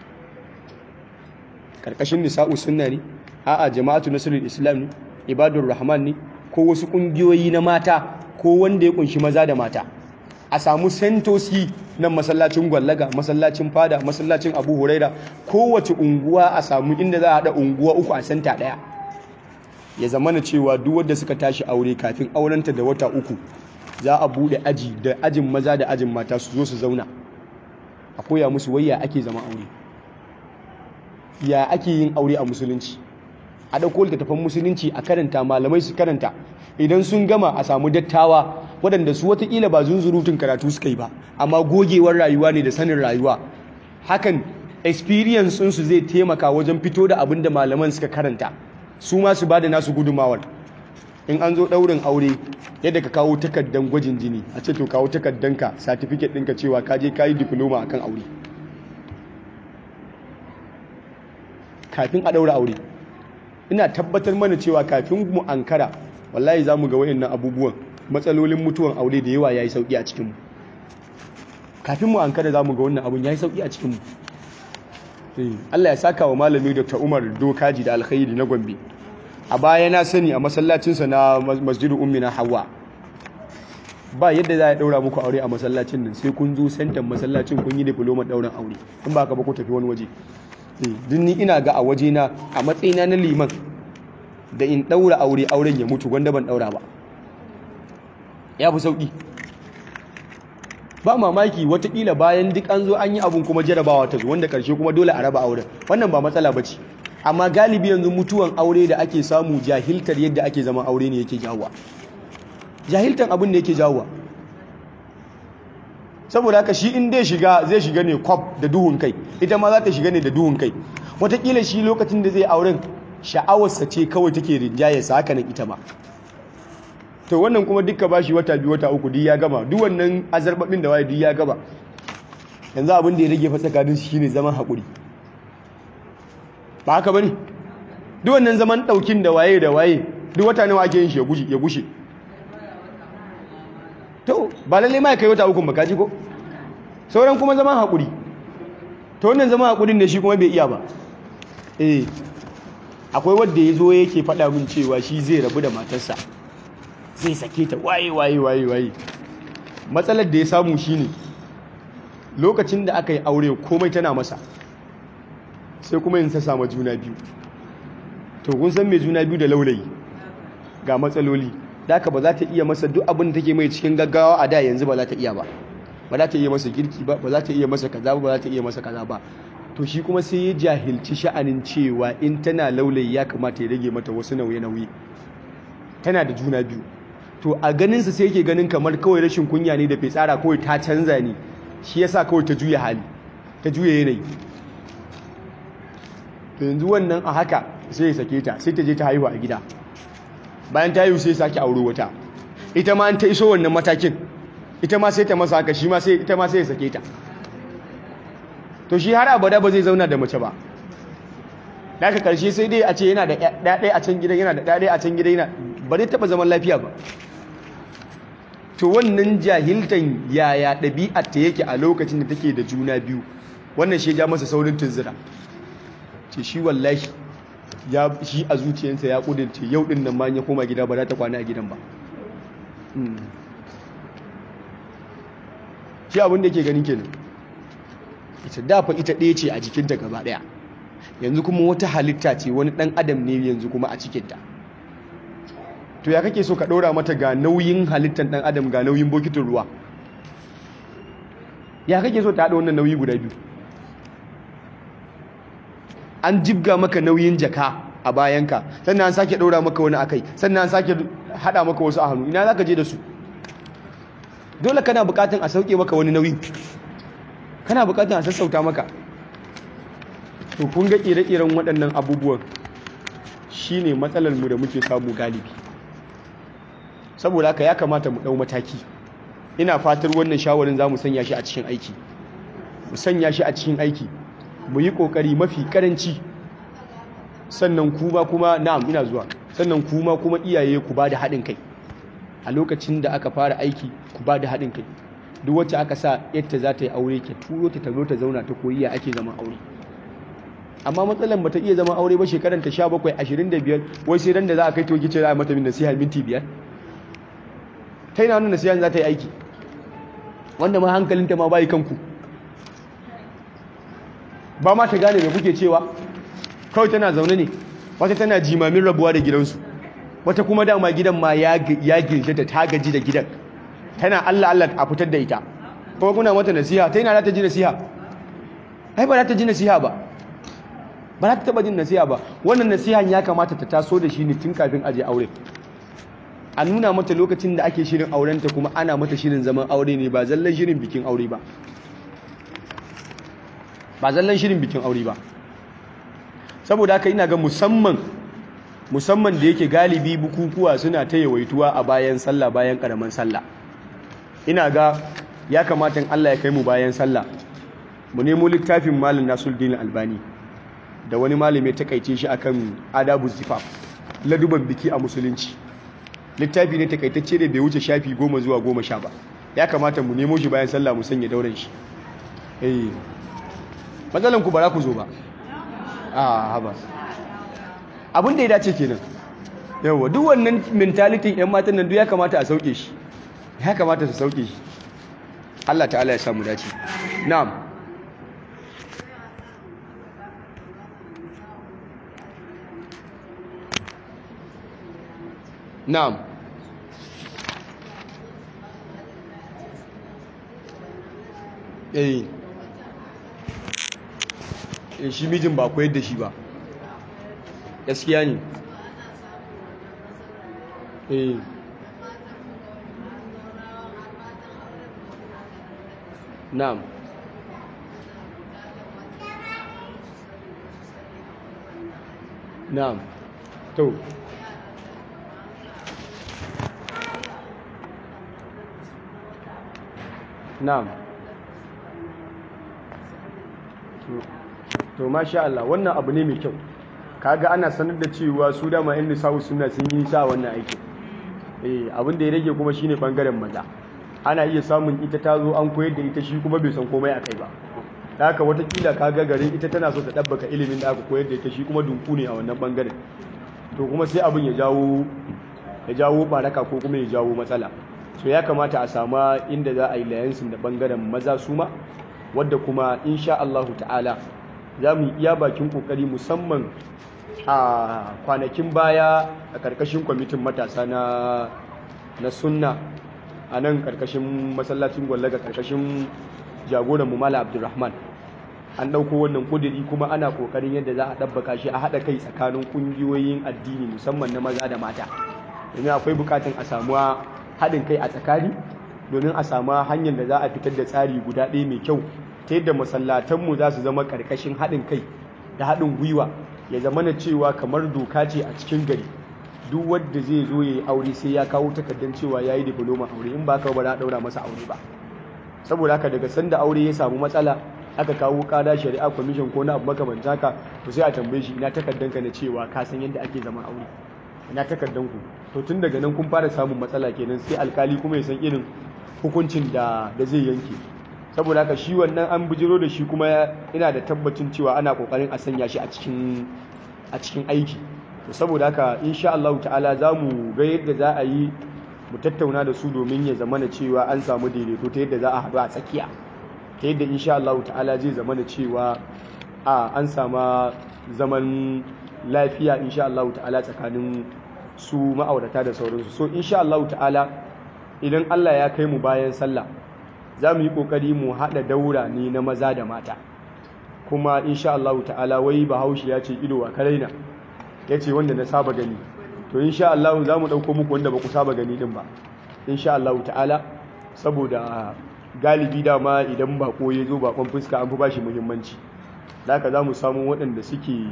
karkashin nisa'u sunna ne a'a jama'atu nasrul islam ne ibadur rahman ne ko wasu kungiyoyi na mata ko wanda ya kunshi maza da mata a samu sentosi nan masallacin gwallaga masallacin fada masallacin abu huraira kowace unguwa a samu inda za a haɗa unguwa uku a senta ɗaya ya zama na cewa duk wadda suka tashi aure kafin aurenta da wata uku za a buɗe aji da ajin maza da ajin mata su zo su zauna a koya musu wayya ake zama aure ya ake yin aure a musulunci a ɗauko littattafan musulunci a karanta malamai su karanta idan sun gama a samu dattawa waɗanda su watakila ba zunzurutun karatu suka yi ba amma gogewar rayuwa ne da sanin rayuwa hakan experience su zai taimaka wajen fito da abin da malaman suka karanta su ma su ba da nasu gudumawar in an zo ɗaurin aure yadda ka kawo takardan gwajin jini a ce to kawo takardanka certificate ɗinka cewa ka je ka yi diploma akan aure kafin a ɗaura aure ina tabbatar mana cewa kafin mu ankara wallahi za mu ga wayannan abubuwan matsalolin mutuwan aure da yawa ya yi sauƙi a cikinmu kafin mu ankara za mu ga wannan abun ya yi sauƙi a cikinmu Allah ya saka wa malami Dr. Umar Dokaji da alkhairi na Gombe a baya na sani a masallacinsa na masjidu ummina hawa ba yadda za a daura muku aure a masallacin nan sai kun zo sentan masallacin kun yi diploma dauran aure in ba ka ba ku tafi wani waje din ni ina ga a waje na a matsayina na liman da in daura aure auren ya mutu gwanda ban daura ba ya fi sauki ba mamaki watakila bayan duk an zo an yi abun kuma jarabawa ta zo wanda karshe kuma dole a raba auren wannan ba matsala ba ce amma galibi yanzu mutuwan aure da ake samu jahiltar yadda ake zama aure ne yake jawowa jahiltar abin da yake jawowa saboda haka shi in dai shiga zai shiga ne kwab da duhun kai ita ma za ta shiga ne da duhun kai watakila shi lokacin da zai auren sha'awarsa ce kawai take rinjayarsa haka nan ita ma to wannan kuma dukka bashi wata biyu wata uku duk ya gama duk wannan azarbabin da waye duk ya gaba yanzu abin da ya rage fa tsakanin shi shine zaman haƙuri ba haka bane duk wannan zaman daukin da waye da waye duk wata nawa ake yin shi ya gushe ya gushe to ba lalle ma kai wata uku ba kaji ko sauran kuma zaman haƙuri to wannan zaman haƙurin da shi kuma bai iya ba eh akwai wanda ya zo yake faɗa min cewa shi zai rabu da matarsa zai sake ta waye waye waye waye matsalar da ya samu shine lokacin da aka yi aure komai tana masa sai kuma yin ta samu juna biyu to kun san mai juna biyu da laulayi ga matsaloli da ba za ta iya masa duk abin da take mai cikin gaggawa a da yanzu ba za ta iya ba ba za ta iya masa girki ba ba za ta iya masa kaza ba ba za ta iya masa kaza ba to shi kuma sai ya jahilci sha'anin cewa in tana laulayi ya kamata ya rage mata wasu nauye-nauye tana da juna biyu to a ganinsa sai yake ganin kamar kawai rashin kunya ne da fitsara kawai ta canza ne shi yasa kawai ta juya hali ta juya yanayi to yanzu wannan a haka sai ya sake ta sai ta je ta haihu a gida bayan ta haihu sai ya sake auro wata ita ma an ta iso wannan matakin ita ma sai ta masa haka shi ma sai ita ma sai ya sake ta to shi har abada ba zai zauna da mace ba daga karshe sai dai a ce yana da ɗaɗai a can gidan yana da ɗaɗai a can gidan yana ba zai taɓa zaman lafiya ba to wannan jahiltan yaya ɗabi'ar ta yake a lokacin da take da juna biyu wannan shi ja masa saurin tunzira ce shi wallahi ya shi a zuciyarsa ya kudince yau din nan ma ya koma gida ba za ta kwana a gidan ba shi abin da yake gani kenan ita dafa ita ɗaya ce a jikinta gaba ɗaya yanzu kuma wata halitta ce wani ɗan adam ne yanzu kuma a cikinta to ya kake so ka ɗora mata ga nauyin halittar ɗan adam ga nauyin bokitin ruwa ya kake so ta haɗa wannan nauyi guda biyu an jibga maka nauyin jaka a bayanka sannan an sake ɗora maka wani akai sannan an sake haɗa maka wasu a hannu ina za ka je da su dole kana buƙatan a sauke maka wani nauyi kana buƙatan a sassauta maka to kun ga ire-iren waɗannan abubuwan shine matsalar mu da muke samu galibi saboda haka ya kamata mu ɗau mataki ina fatar wannan shawarin za mu sanya shi a cikin aiki mu sanya shi a cikin aiki mu yi ƙoƙari mafi ƙaranci sannan kuma kuma na'am ina zuwa sannan kuma kuma iyaye ku ba da haɗin kai a lokacin da aka fara aiki ku ba da haɗin kai duk wacce aka sa yadda za ta yi aure ke turo ta zo ta zauna ta koyi ya ake zama aure amma matsalan ba ta iya zama aure ba shekaran ta 17 25 wai sai ran da za a kai to gice za a mata min nasiha minti biyar ta yana nuna nasiha za ta yi aiki wanda ma hankalinta ma bayi kanku ba ma ta gane da kuke cewa kawai tana zaune ne wata tana jimamin rabuwa da gidansu wata kuma dama gidan ma ya girshe ta ta gaji da gidan tana Allah Allah a fitar da ita kuma kuna mata nasiha ta yana za ta ji nasiha ai ba za ta ji nasiha ba ba za ta taba jin nasiha ba wannan nasihan ya kamata ta taso da shi ne tun kafin aje aure a nuna mata lokacin da ake shirin aurenta kuma ana mata shirin zaman aure ne ba zallan shirin bikin aure ba ba zallan shirin bikin aure ba saboda haka ina ga musamman musamman da yake galibi bukukuwa suna ta yawaituwa a bayan sallah bayan karaman sallah ina ga ya kamata in Allah ya kai mu bayan sallah mu nemo littafin malam Nasiruddin Albani da wani malami ta kaice shi akan adabu zifaf laduban biki a musulunci littafi ne takaitacce da bai wuce shafi goma zuwa goma sha ba ya kamata mu nemo shi bayan sallah mu sanya dauran shi eh matsalan ku ba za ku zo ba a haba abin da ya dace kenan yawa duk wannan mentality yan matan nan duk ya kamata a sauke shi ya kamata su sauke shi Allah ta'ala ya samu dace na'am na'am eh eh shi mijin ba koyar da shi ba gaskiya ne eh na'am na'am to na'am to masha Allah wannan abu ne mai kyau kaga ana sanar da cewa su dama yan nisawu suna sun yi sa wannan aikin eh abin da ya rage kuma shine bangaren maza ana iya samun ita ta zo an koyar da ita shi kuma bai san komai akai ba da haka watakila kaga garin ita tana so ta dabbaka ilimin da aka koyar da ita shi kuma dunku ne a wannan bangaren to kuma sai abin ya jawo ya jawo baraka ko kuma ya jawo matsala so ya kamata a sama inda za a yi layansin da bangaren maza su ma wadda kuma insha Allahu ta'ala za mu iya bakin kokari musamman a kwanakin baya a karkashin kwamitin matasa na na sunna a nan karkashin masallacin gwallaga karkashin jagoran mu mala abdulrahman an ɗauko wannan ƙudiri kuma ana ƙoƙarin yadda za a ɗabbaka shi a haɗa kai tsakanin ƙungiyoyin addini musamman na maza da mata domin akwai buƙatar a samuwa haɗin kai a tsakani domin a samu hanyar da za a fitar da tsari guda ɗaya mai kyau ta yadda masallatanmu za su zama ƙarƙashin haɗin kai da haɗin gwiwa ya zama na cewa kamar doka ce a cikin gari duk wanda zai zo ya yi aure sai ya kawo takardar cewa ya yi diploma aure in ba ka ba za a ɗaura masa aure ba saboda haka daga sanda aure ya samu matsala aka kawo kada shari'a commission ko na abu makamanta haka to sai a tambaye shi ina takardanka na cewa ka san yadda ake zama aure ina takardanku to tun daga nan kun fara samun matsala kenan sai alkali kuma ya san irin hukuncin da da zai yanke saboda haka shi wannan an bijiro da shi kuma ina da tabbacin cewa ana kokarin a sanya shi a cikin a cikin aiki to saboda haka insha Allah ta'ala za mu ga yadda za a yi mu tattauna da su domin ya zama na cewa an samu daidaito ta yadda za a haɗu a tsakiya ta yadda insha Allah ta'ala zai zama na cewa a an sama zaman lafiya insha Allah ta'ala tsakanin su ma'aurata da sauransu so insha Allah ta'ala idan Allah ya kai mu bayan sallah za mu yi kokari mu haɗa daura ne na maza da mata kuma insha Allah ta'ala wai bahaushe ya ce ido a karaina ya ce wanda na saba gani to insha Allah za mu ɗauko muku wanda ba ku saba gani din ba insha Allah ta'ala saboda galibi dama idan bako ya zo bakon fuska an fi bashi muhimmanci haka za mu samu waɗanda suke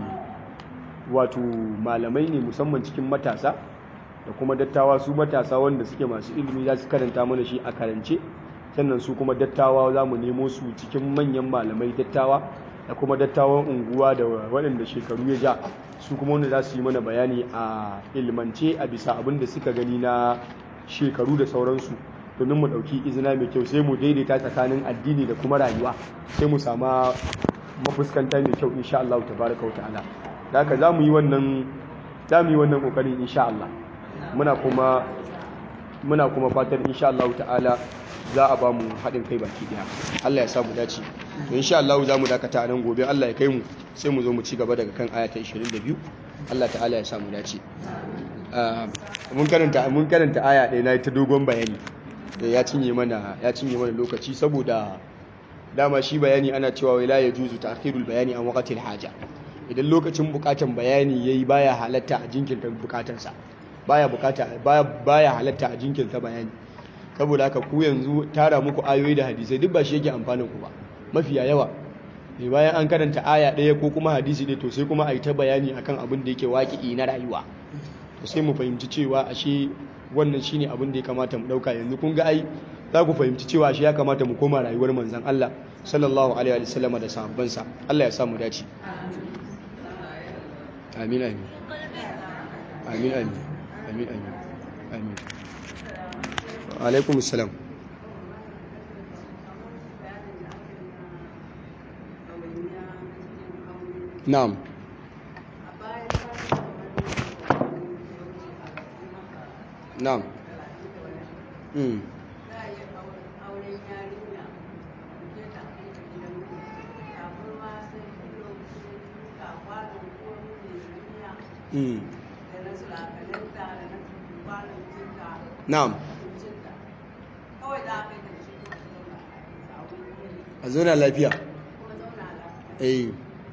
wato malamai ne musamman cikin matasa da kuma dattawa su matasa wanda suke masu ilimi za su karanta mana shi a karance sannan su kuma dattawa za mu nemo su cikin manyan malamai dattawa da kuma dattawan unguwa da waɗanda shekaru ya ja su kuma wanda za su yi mana bayani a ilmance a bisa abin da suka gani na shekaru da sauransu domin mu ɗauki izina mai kyau sai mu daidaita tsakanin addini da kuma rayuwa sai mu sama mafuskanta mai kyau insha Allah tabaraka wa ta'ala da haka za mu yi wannan za mu yi wannan kokarin insha Allah muna kuma muna kuma fatan insha Allah ta'ala za a ba mu haɗin kai baki daya Allah ya sa mu dace to insha Allah za mu dakata a nan gobe Allah ya kai mu sai mu zo mu ci gaba daga kan aya ta 22 Allah ta'ala ya sa mu dace mun karanta mun karanta aya ɗaya na ta dogon bayani ya cinye mana ya cinye mana lokaci saboda dama shi bayani ana cewa wai la yajuzu ta'khirul bayani an waqtil haja idan lokacin bukatan bayani yayi baya halatta a jinkirta bukatarsa baya bukata baya baya halatta a jinkirta bayani saboda haka ku yanzu tara muku ayoyi da hadisai duk ba shi yake amfanin ku ba mafiya yawa ne bayan an karanta aya ɗaya ko kuma hadisi ɗaya to sai kuma a yi ta bayani akan abin da yake waƙi na rayuwa to sai mu fahimci cewa ashe wannan shine abin da ya kamata mu ɗauka yanzu kun ga ai za ku fahimci cewa ashe ya kamata mu koma rayuwar manzon Allah sallallahu alaihi wa sallam da sahabbansa Allah ya sa mu dace amin amin amin amin amin amin amin alaikum salam na'am na'am mm mm na'am a zauna lafiya eh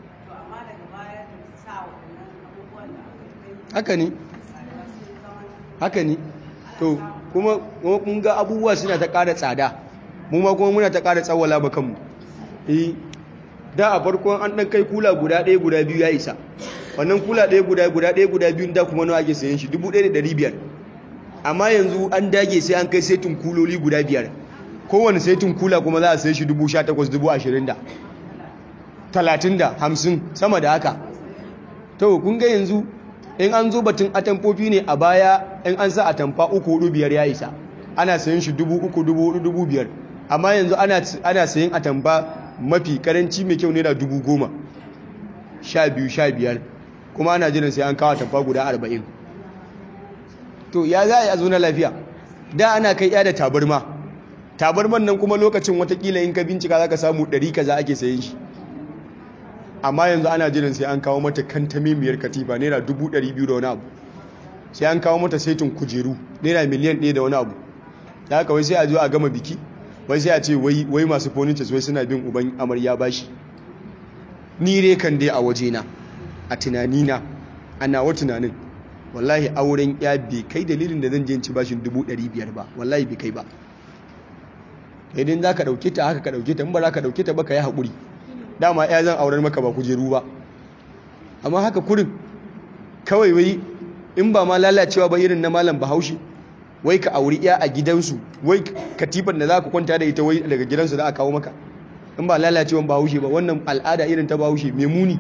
haka ne haka ne to kuma mun ga abubuwa suna ta ƙara tsada mu ma kuma muna ta ƙara tsawala ba kanmu eh da a farkon an ɗan kai kula guda ɗaya guda biyu ya isa wannan kula ɗaya guda guda ɗaya guda biyu da kuma nawa ake sayan shi dubu ɗaya da ɗari biyar amma yanzu an dage sai an kai setin kuloli guda biyar kowane setin kula kuma za a sai shi dubu sha takwas dubu ashirin da talatin da hamsin sama da haka to kun ga yanzu in an zo batun atamfofi ne a baya in an sa atamfa uku hudu biyar ya isa ana sayin shi dubu uku dubu hudu dubu biyar amma yanzu ana sayin atamfa mafi karanci mai kyau naira dubu goma sha biyu sha biyar kuma ana jiran sai an kawo atamfa guda arba'in to ya za a yi a zo na lafiya da ana kai ya da tabarma tabarman nan kuma lokacin watakila in ka bincika za ka samu ɗari kaza ake sayin shi amma yanzu ana jiran sai an kawo mata kantamimiyar katifa naira dubu ɗari biyu da wani abu sai an kawo mata saitin kujeru naira miliyan ɗaya da wani abu da haka wai sai a zo a gama biki wai sai a ce wai masu furniture wai suna bin uban amarya bashi ni dai kan dai a wajena a tunanina a nawa tunanin wallahi auren ya bai kai dalilin da zan je ci bashin dubu ɗari biyar ba wallahi bai kai ba idan za ka ɗauke ta haka ka ɗauke ta in ba za ka ɗauke ta ba ka yi haƙuri dama ya zan auren maka ba kujeru ba amma haka kurin kawai wai in ba ma lalacewa ba irin na malam bahaushe wai ka auri ya a gidansu wai katifar da za ka kwanta da ita wai daga gidansu za a kawo maka in ba lalacewan bahaushe ba wannan al'ada irin ta bahaushe mai muni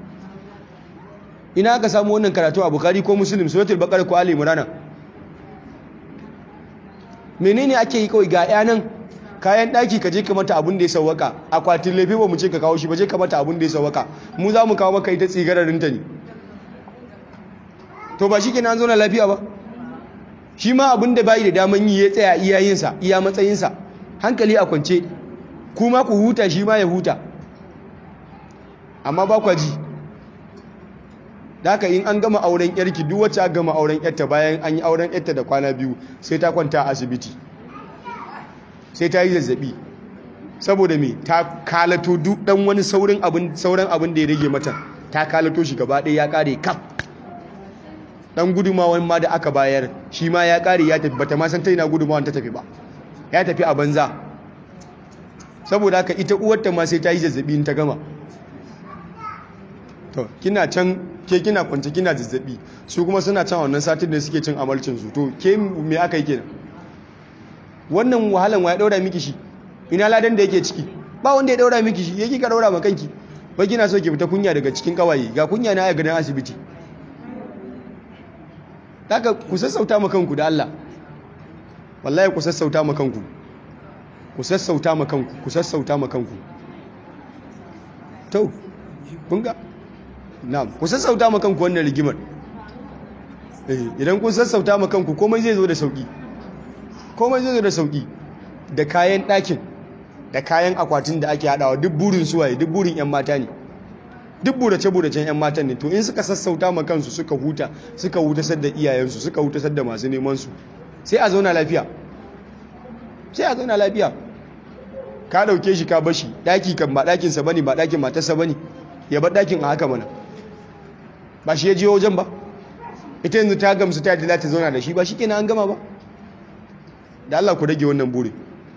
ina aka samu wannan karatu a bukari ko musulun suratul baqara ko ali imran menene ake yi kawai ga yanan kayan daki ka je ka mata abin da ya sawaka akwatin lefe ba mu ce ka kawo shi ba je ka mata abin da ya sawaka mu za mu kawo maka ita tsigararin ta ne to ba shi kenan zo na lafiya ba shi ma abin da bai da daman yi ya tsaya iyayensa iya matsayinsa hankali a kwance kuma ku huta shi ma ya huta amma ba kwa ji da haka in an gama auren yarki duk wacce aka gama auren yarta bayan an yi auren yarta da kwana biyu sai ta kwanta a asibiti sai ta yi zazzabi saboda me ta kalato duk dan wani saurin abin sauran abin da ya rage mata ta kalato shi gaba ɗaya ya kare kaf dan gudumawan ma da aka bayar shi ma ya kare ya tafi bata ma san ta ina gudumawan ta tafi ba ya tafi a banza saboda haka ita uwarta ma sai ta yi zazzabi in ta gama to kina can ke kina kwance kina zazzabi su kuma suna can wannan satin da suke cin amalcin su to ke me aka yi kenan wannan wahalan wa ya daura miki shi ina ladan da yake ciki ba wanda ya daura miki shi yake ka daura ma kanki ba kina so ki fita kunya daga cikin kawaye ga kunya na a gidan asibiti haka ku sassauta ma kanku da Allah wallahi ku sassauta ma kanku ku sassauta ma kanku ku sassauta ma kanku to kun ga na'am ku sassauta ma kanku wannan rigimar eh idan kun sassauta ma kanku komai zai zo da sauki komai zai zo da sauki da kayan ɗakin da kayan akwatin da ake haɗawa duk burin suwaye duk burin 'yan mata ne duk burace-buracen 'yan matan ne to in suka sassauta ma kansu suka huta suka hutasar da iyayensu suka hutasar da masu nemansu sai a zauna lafiya sai a zauna lafiya ka ɗauke shi ka bashi ɗaki kan ba ɗakinsa bane ba ɗakin matarsa bane ya bar ɗakin a haka mana ba shi ya je wajen ba ita yanzu ta gamsu ta yadda za ta zauna da shi ba shi kenan an gama ba da Allah ku rage wannan buri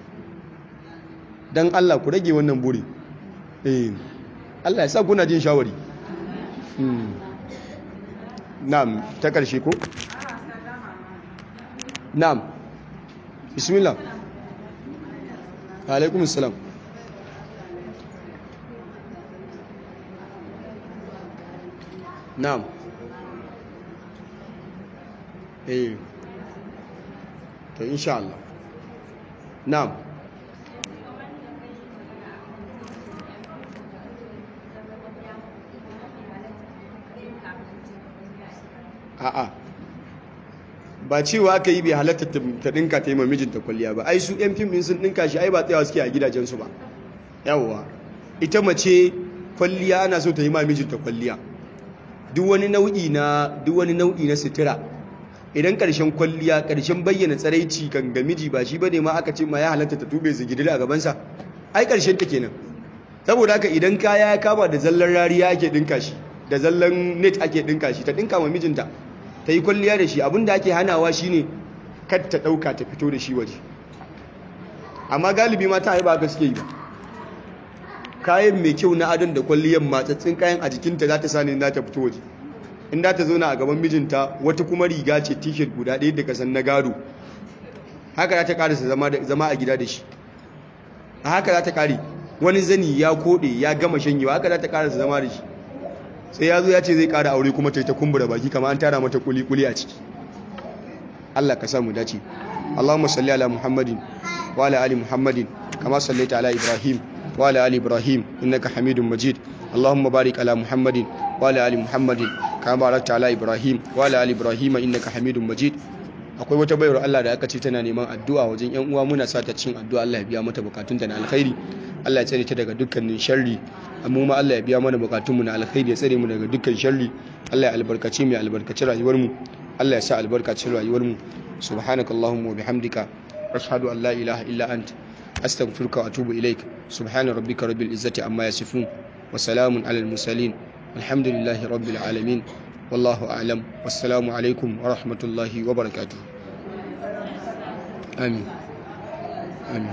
don Allah ku rage wannan buri eh Allah ya sa kuna jin shawari na'am ta karshe ko na'am bismillah alaikum salam na'am eh to insha Allah na'am a'a ba cewa aka yi bai halatta ta dinka ta yi ma mijinta kwalliya ba ai su yan fim din sun dinka shi ai ba tsayawa suke a gidajensu ba yawwa ita mace kwalliya ana so ta yi ma mijinta kwalliya duk wani nau'i na duk wani nau'i na sutura idan karshen kwalliya karshen bayyana tsaraici kan ga miji ba shi bane ma aka ce ma ya halatta ta tube zigidil a gabansa ai karshen ta kenan saboda haka idan kaya ya kama da zallan rariya ake dinka shi da zallan net ake dinka shi ta dinka ma mijinta ta yi kwalliya da shi abinda ake hanawa shine kar ta dauka ta fito da shi waje amma galibi mata ai ba haka suke yi ba kayan mai kyau na adon da kwalliyan matsatsin kayan a jikinta za ta sani za ta fito waje in za ta zauna a gaban mijinta wata kuma riga ce t-shirt guda ɗaya da kasan na gado haka za ta ƙarasa zama a gida da shi a haka za ta ƙari wani zani ya koɗe ya gama shanyewa haka za ta ƙarasa zama da shi sai ya zo ya ce zai ƙara aure kuma ta yi ta kumbura baki kama an tara mata kuli-kuli a ciki Allah ka samu dace Allahumma salli ala Muhammadin wa ala ali Muhammadin kama sallaita ala Ibrahim wa ala ali Ibrahim innaka Hamidum Majid Allahumma barik ala Muhammadin wa ala ali Muhammadin kama barakta ala Ibrahim wa ala ali Ibrahim innaka Hamidum Majid akwai wata bayar Allah da aka ce tana neman addu'a wajen yan uwa muna sa ta cin addu'a Allah ya biya mata bukatunta na alkhairi Allah ya tsare ta daga dukkanin sharri amma ma Allah ya biya mana bukatunmu na alkhairi ya tsare mu daga dukkan sharri Allah ya albarkace mu ya albarkaci rayuwar mu Allah ya sa albarkacin rayuwar mu subhanakallahumma wa bihamdika ashhadu an la ilaha illa ant astaghfiruka wa atubu ilaik subhana rabbika rabbil izzati amma yasifun wa salamun alal mursalin alhamdulillahi rabbil alamin wallahu a'lam wassalamu alaikum wa rahmatullahi wa barakatuh amin amin